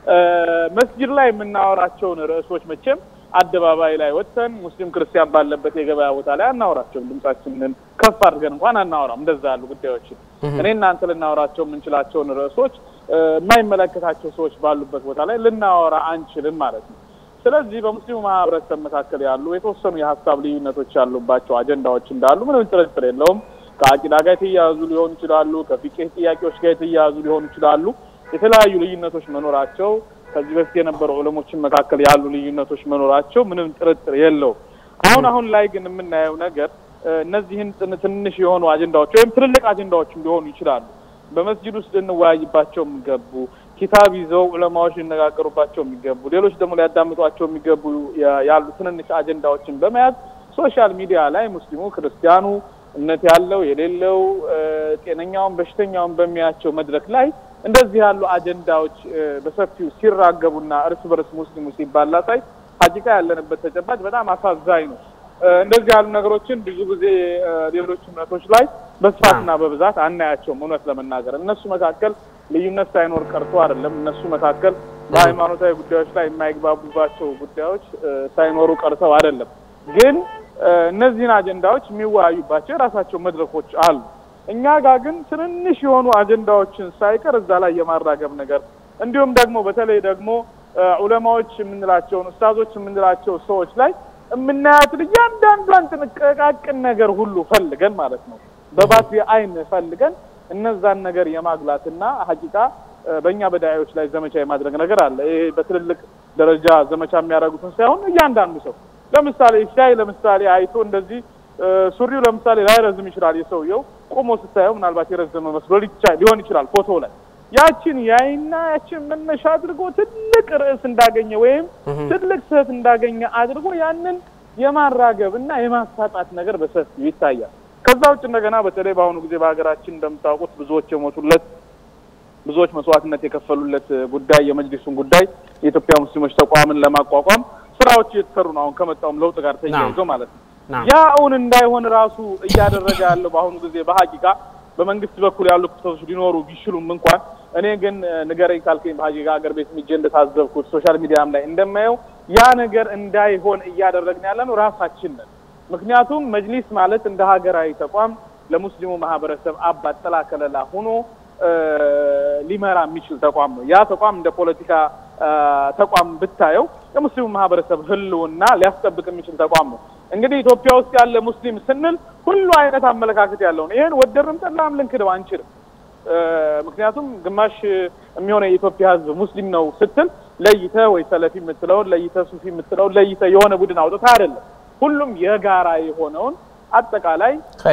Speaker 5: መስጅድ ላይ የምናወራቸውን ርዕሶች መቼም አደባባይ ላይ ወጥተን ሙስሊም ክርስቲያን ባለበት የገበያ ቦታ ላይ አናወራቸውም። ድምጻችንን ከፍ አድርገን እንኳን አናወራም። እንደዛ ያሉ ጉዳዮችን እኔ እናንተ ልናወራቸው የምንችላቸውን ርዕሶች የማይመለከታቸው ሰዎች ባሉበት ቦታ ላይ ልናወራ አንችልም ማለት ነው። ስለዚህ በሙስሊሙ ማህበረሰብ መካከል ያሉ የተወሰኑ የሀሳብ ልዩነቶች ያሉባቸው አጀንዳዎች እንዳሉ ምንም ጥርጥር የለውም። ከአቂዳ ጋር የተያያዙ ሊሆኑ ይችላሉ። ከፊቅህ ጥያቄዎች ጋር የተያያዙ ሊሆኑ ይችላሉ። የተለያዩ ልዩነቶች መኖራቸው ከዚህ በፊት የነበሩ ዑለሞችን መካከል ያሉ ልዩነቶች መኖራቸው ምንም ጥርጥር የለውም። አሁን አሁን ላይ ግን የምናየው ነገር እነዚህን ትንሽ የሆኑ አጀንዳዎች ወይም ትልልቅ አጀንዳዎችም ሊሆኑ ይችላሉ በመስጂድ ውስጥ ልንወያይባቸው የሚገቡ ኪታብ ይዘው ዑለማዎች ሊነጋገሩባቸው የሚገቡ ሌሎች ደግሞ ሊያዳምጧቸው የሚገቡ ያሉ ትንንሽ አጀንዳዎችን በመያዝ ሶሻል ሚዲያ ላይ ሙስሊሙ ክርስቲያኑ እምነት ያለው የሌለው ጤነኛውን በሽተኛውን በሚያቸው መድረክ ላይ እንደዚህ ያሉ አጀንዳዎች በሰፊው ሲራገቡና እርስ በርስ ሙስሊሙ ሲባላ ሳይ ሀቂቃ ያለንበት ተጨባጭ በጣም አሳዛኝ ነው። እንደዚህ ያሉ ነገሮችን ብዙ ጊዜ ሌሎች እምነቶች ላይ በስፋትና በብዛት አናያቸውም። እውነት ለመናገር እነሱ መካከል ልዩነት ሳይኖር ቀርቶ አይደለም። እነሱ መካከል በሃይማኖታዊ ጉዳዮች ላይ የማይግባቡባቸው ጉዳዮች ሳይኖሩ ቀርተው አይደለም። ግን እነዚህን አጀንዳዎች የሚወያዩባቸው የራሳቸው መድረኮች አሉ። እኛ ጋር ግን ትንንሽ የሆኑ አጀንዳዎችን ሳይቀር እዛ ላይ የማራገብ ነገር እንዲሁም ደግሞ በተለይ ደግሞ ዑለማዎች የምንላቸውን ኡስታዞች የምንላቸው ሰዎች ላይ የምናያትን እያንዳንዷን ጥንቃቃቅን ነገር ሁሉ ፈልገን ማለት ነው በባትሪ አይን ፈልገን እነዛን ነገር የማግላትና ሀቂቃ በእኛ በዳዮች ላይ ዘመቻ የማድረግ ነገር አለ። ይሄ በትልልቅ ደረጃ ዘመቻ የሚያደርጉትን ሳይሆን እያንዳንዱ ሰው ለምሳሌ ሻይ ለምሳሌ አይቶ እንደዚህ ሱሪው ለምሳሌ ላይረዝም ይችላል። የሰውየው ቆሞ ስታየው ምናልባት የረዘመ መስሎ ሊሆን ይችላል ፎቶ ላይ ያችን ያይና ያችን መነሻ አድርጎ ትልቅ ርዕስ እንዳገኘ ወይም ትልቅ ስህተት እንዳገኘ አድርጎ ያንን የማራገብ እና የማሳጣት ነገር በሰፊው ይታያል። ከዛ ውጭ እንደገና በተለይ በአሁኑ ጊዜ በሀገራችን እንደምታውቁት ብዙዎች የሞቱለት ብዙዎች መስዋዕትነት የከፈሉለት ጉዳይ የመጅሊሱን ጉዳይ የኢትዮጵያ ሙስሊሞች ተቋምን ለማቋቋም ስራዎች እየተሰሩ ነው። አሁን ከመጣውም ለውጥ ጋር ተያይዞ ማለት ነው። ያ እውን እንዳይሆን ራሱ እያደረገ ያለው በአሁኑ ጊዜ በሀቂቃ በመንግስት በኩል ያሉ ክፍተቶች ሊኖሩ ቢችሉም እንኳን እኔ ግን ንገረኝ ካልከኝ በሀቂቃ ሀገር ቤት ሚጄ እንደታዘብኩት ሶሻል ሚዲያም ላይ እንደማየው ያ ነገር እንዳይሆን እያደረግን ያለ ነው ራሳችን ነን። ምክንያቱም መጅሊስ ማለት እንደ ሀገራዊ ተቋም ለሙስሊሙ ማህበረሰብ አባት ጥላ ከለላ ሆኖ ሊመራ የሚችል ተቋም ነው። ያ ተቋም እንደ ፖለቲካ ተቋም ብታየው የሙስሊሙ ማህበረሰብ ህልውና ሊያስጠብቅ የሚችል ተቋም ነው። እንግዲህ ኢትዮጵያ ውስጥ ያለ ሙስሊም ስንል ሁሉ አይነት አመለካከት ያለው ነው። ይህን ወደድንም ጠላም ልንክደው አንችልም። ምክንያቱም ግማሽ የሚሆነ የኢትዮጵያ ህዝብ ሙስሊም ነው ስትል ለይተ ወይ ሰለፊ የምትለውን ለይተ ሱፊ የምትለውን ለይተ የሆነ ቡድን አውጥታ አይደለም። ሁሉም የጋራ የሆነውን አጠቃላይ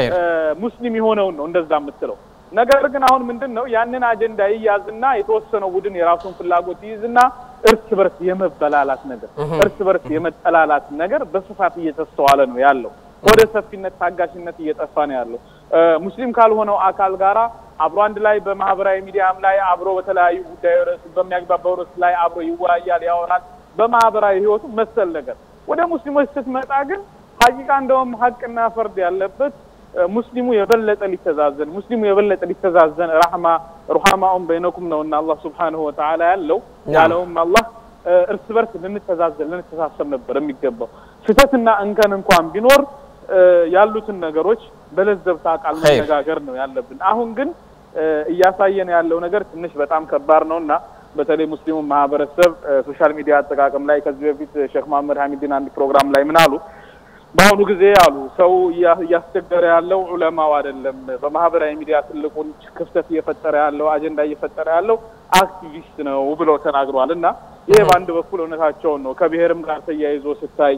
Speaker 5: ሙስሊም የሆነውን ነው እንደዛ የምትለው። ነገር ግን አሁን ምንድን ነው ያንን አጀንዳ ይያዝና የተወሰነው ቡድን የራሱን ፍላጎት ይይዝና እርስ በርስ የመበላላት ነገር እርስ በርስ የመጠላላት ነገር በስፋት እየተስተዋለ ነው ያለው። ወደ ሰፊነት ታጋሽነት እየጠፋ ነው ያለው። ሙስሊም ካልሆነው አካል ጋራ አብሮ አንድ ላይ በማህበራዊ ሚዲያም ላይ አብሮ በተለያዩ ጉዳይ ርዕስ በሚያግባባው ርዕስ ላይ አብሮ ይወያያል፣ ያወራል። በማህበራዊ ህይወቱ መሰል ነገር ወደ ሙስሊሞች ስትመጣ ግን ሀቂቃ እንደውም ሀቅና ፈርድ ያለበት ሙስሊሙ የበለጠ ሊተዛዘን ሙስሊሙ የበለጠ ሊተዛዘን ረሕማ ሩሐማኡን በይነኩም ነው እና አላህ ስብሓንሁ ወተዓላ ያለው ያለውም አላህ እርስ በርስ ልንተዛዘን ልንተሳሰብ ነበር የሚገባው። ስህተትና እንከን እንኳን ቢኖር ያሉትን ነገሮች በለዘብታ ቃል መነጋገር ነው ያለብን። አሁን ግን እያሳየን ያለው ነገር ትንሽ በጣም ከባድ ነው እና በተለይ ሙስሊሙ ማህበረሰብ ሶሻል ሚዲያ አጠቃቀም ላይ ከዚህ በፊት ሼክ መሀመድ ሀሚድን አንድ ፕሮግራም ላይ ምን አሉ? በአሁኑ ጊዜ አሉ ሰው እያስቸገረ ያለው ዑለማው አይደለም። በማህበራዊ ሚዲያ ትልቁን ክፍተት እየፈጠረ ያለው አጀንዳ እየፈጠረ ያለው አክቲቪስት ነው ብለው ተናግረዋል። እና ይሄ በአንድ በኩል እውነታቸውን ነው። ከብሔርም ጋር ተያይዞ ስታይ፣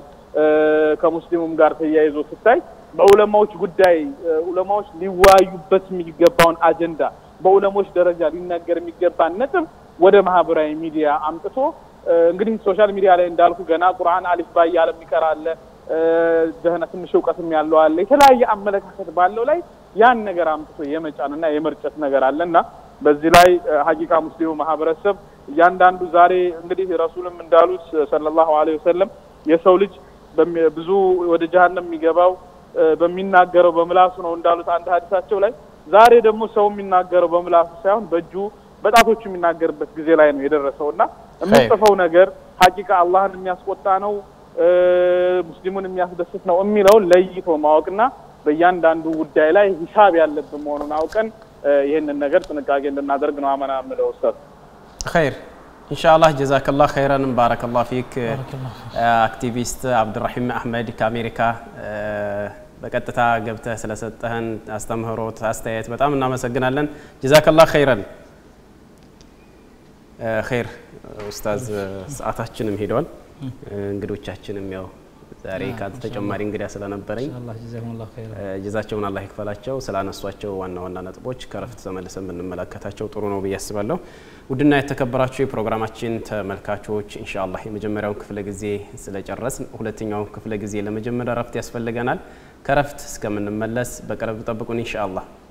Speaker 5: ከሙስሊሙም ጋር ተያይዞ ስታይ በዑለማዎች ጉዳይ ዑለማዎች ሊወያዩበት የሚገባውን አጀንዳ በዑለሞች ደረጃ ሊነገር የሚገባን ነጥብ ወደ ማህበራዊ ሚዲያ አምጥቶ እንግዲህ ሶሻል ሚዲያ ላይ እንዳልኩ ገና ቁርአን አሊፍ ባ እያለ የሚቀር አለ ደህና ትንሽ እውቀትም ያለው አለ። የተለያየ አመለካከት ባለው ላይ ያን ነገር አምጥቶ የመጫንና የመርጨት ነገር አለ እና በዚህ ላይ ሀቂቃ ሙስሊሙ ማህበረሰብ እያንዳንዱ ዛሬ እንግዲህ ረሱልም እንዳሉት ሰለላሁ ዐለይሂ ወሰለም የሰው ልጅ ብዙ ወደ ጀሀነም የሚገባው በሚናገረው በምላሱ ነው እንዳሉት አንድ ሀዲሳቸው ላይ ዛሬ ደግሞ ሰው የሚናገረው በምላሱ ሳይሆን በእጁ በጣቶቹ የሚናገርበት ጊዜ ላይ ነው የደረሰው እና የምንጽፈው ነገር ሀቂቃ አላህን የሚያስቆጣ ነው እ፣ ሙስሊሙን የሚያስደስት ነው የሚለውን ለይቶ ማወቅና በእያንዳንዱ ጉዳይ ላይ ሂሳብ ያለብን መሆኑን አውቀን እ፣ ይህንን ነገር ጥንቃቄ እንድናደርግ ነው አመና የምለው ኡስታዝ።
Speaker 1: ኸይር ኢንሻአላህ ጀዛከላህ ኸይረን ባረከላህ ፊክ
Speaker 2: ባረከላሁ
Speaker 1: አክቲቪስት አብዱራሂም አህመድ ከአሜሪካ እ፣ በቀጥታ ገብተህ ስለሰጠህን አስተምህሮት አስተያየት በጣም እናመሰግናለን ጀዛከላህ ኸይረን እ፣ ኸይር ኡስታዝ ሰዓታችንም ሄደዋል እንግዶቻችንም ያው ዛሬ ከአንተ ተጨማሪ እንግዳ ስለነበረኝ
Speaker 2: ኢንሻአላህ ጀዛኩሙላሁ ኸይረን
Speaker 1: ጀዛቸውን አላህ ይክፈላቸው። ስላነሷቸው ዋና ዋና ነጥቦች ከረፍት ተመልሰን ብንመለከታቸው ጥሩ ነው ብዬ አስባለሁ። ውድና የተከበራችሁ የፕሮግራማችን ተመልካቾች ኢንሻአላህ የመጀመሪያውን ክፍለ ጊዜ ስለጨረስን ሁለተኛውን ክፍለ ጊዜ ለመጀመሪያ ረፍት ያስፈልገናል። ከረፍት እስከምንመለስ በቅርብ ጠብቁን ኢንሻአላህ።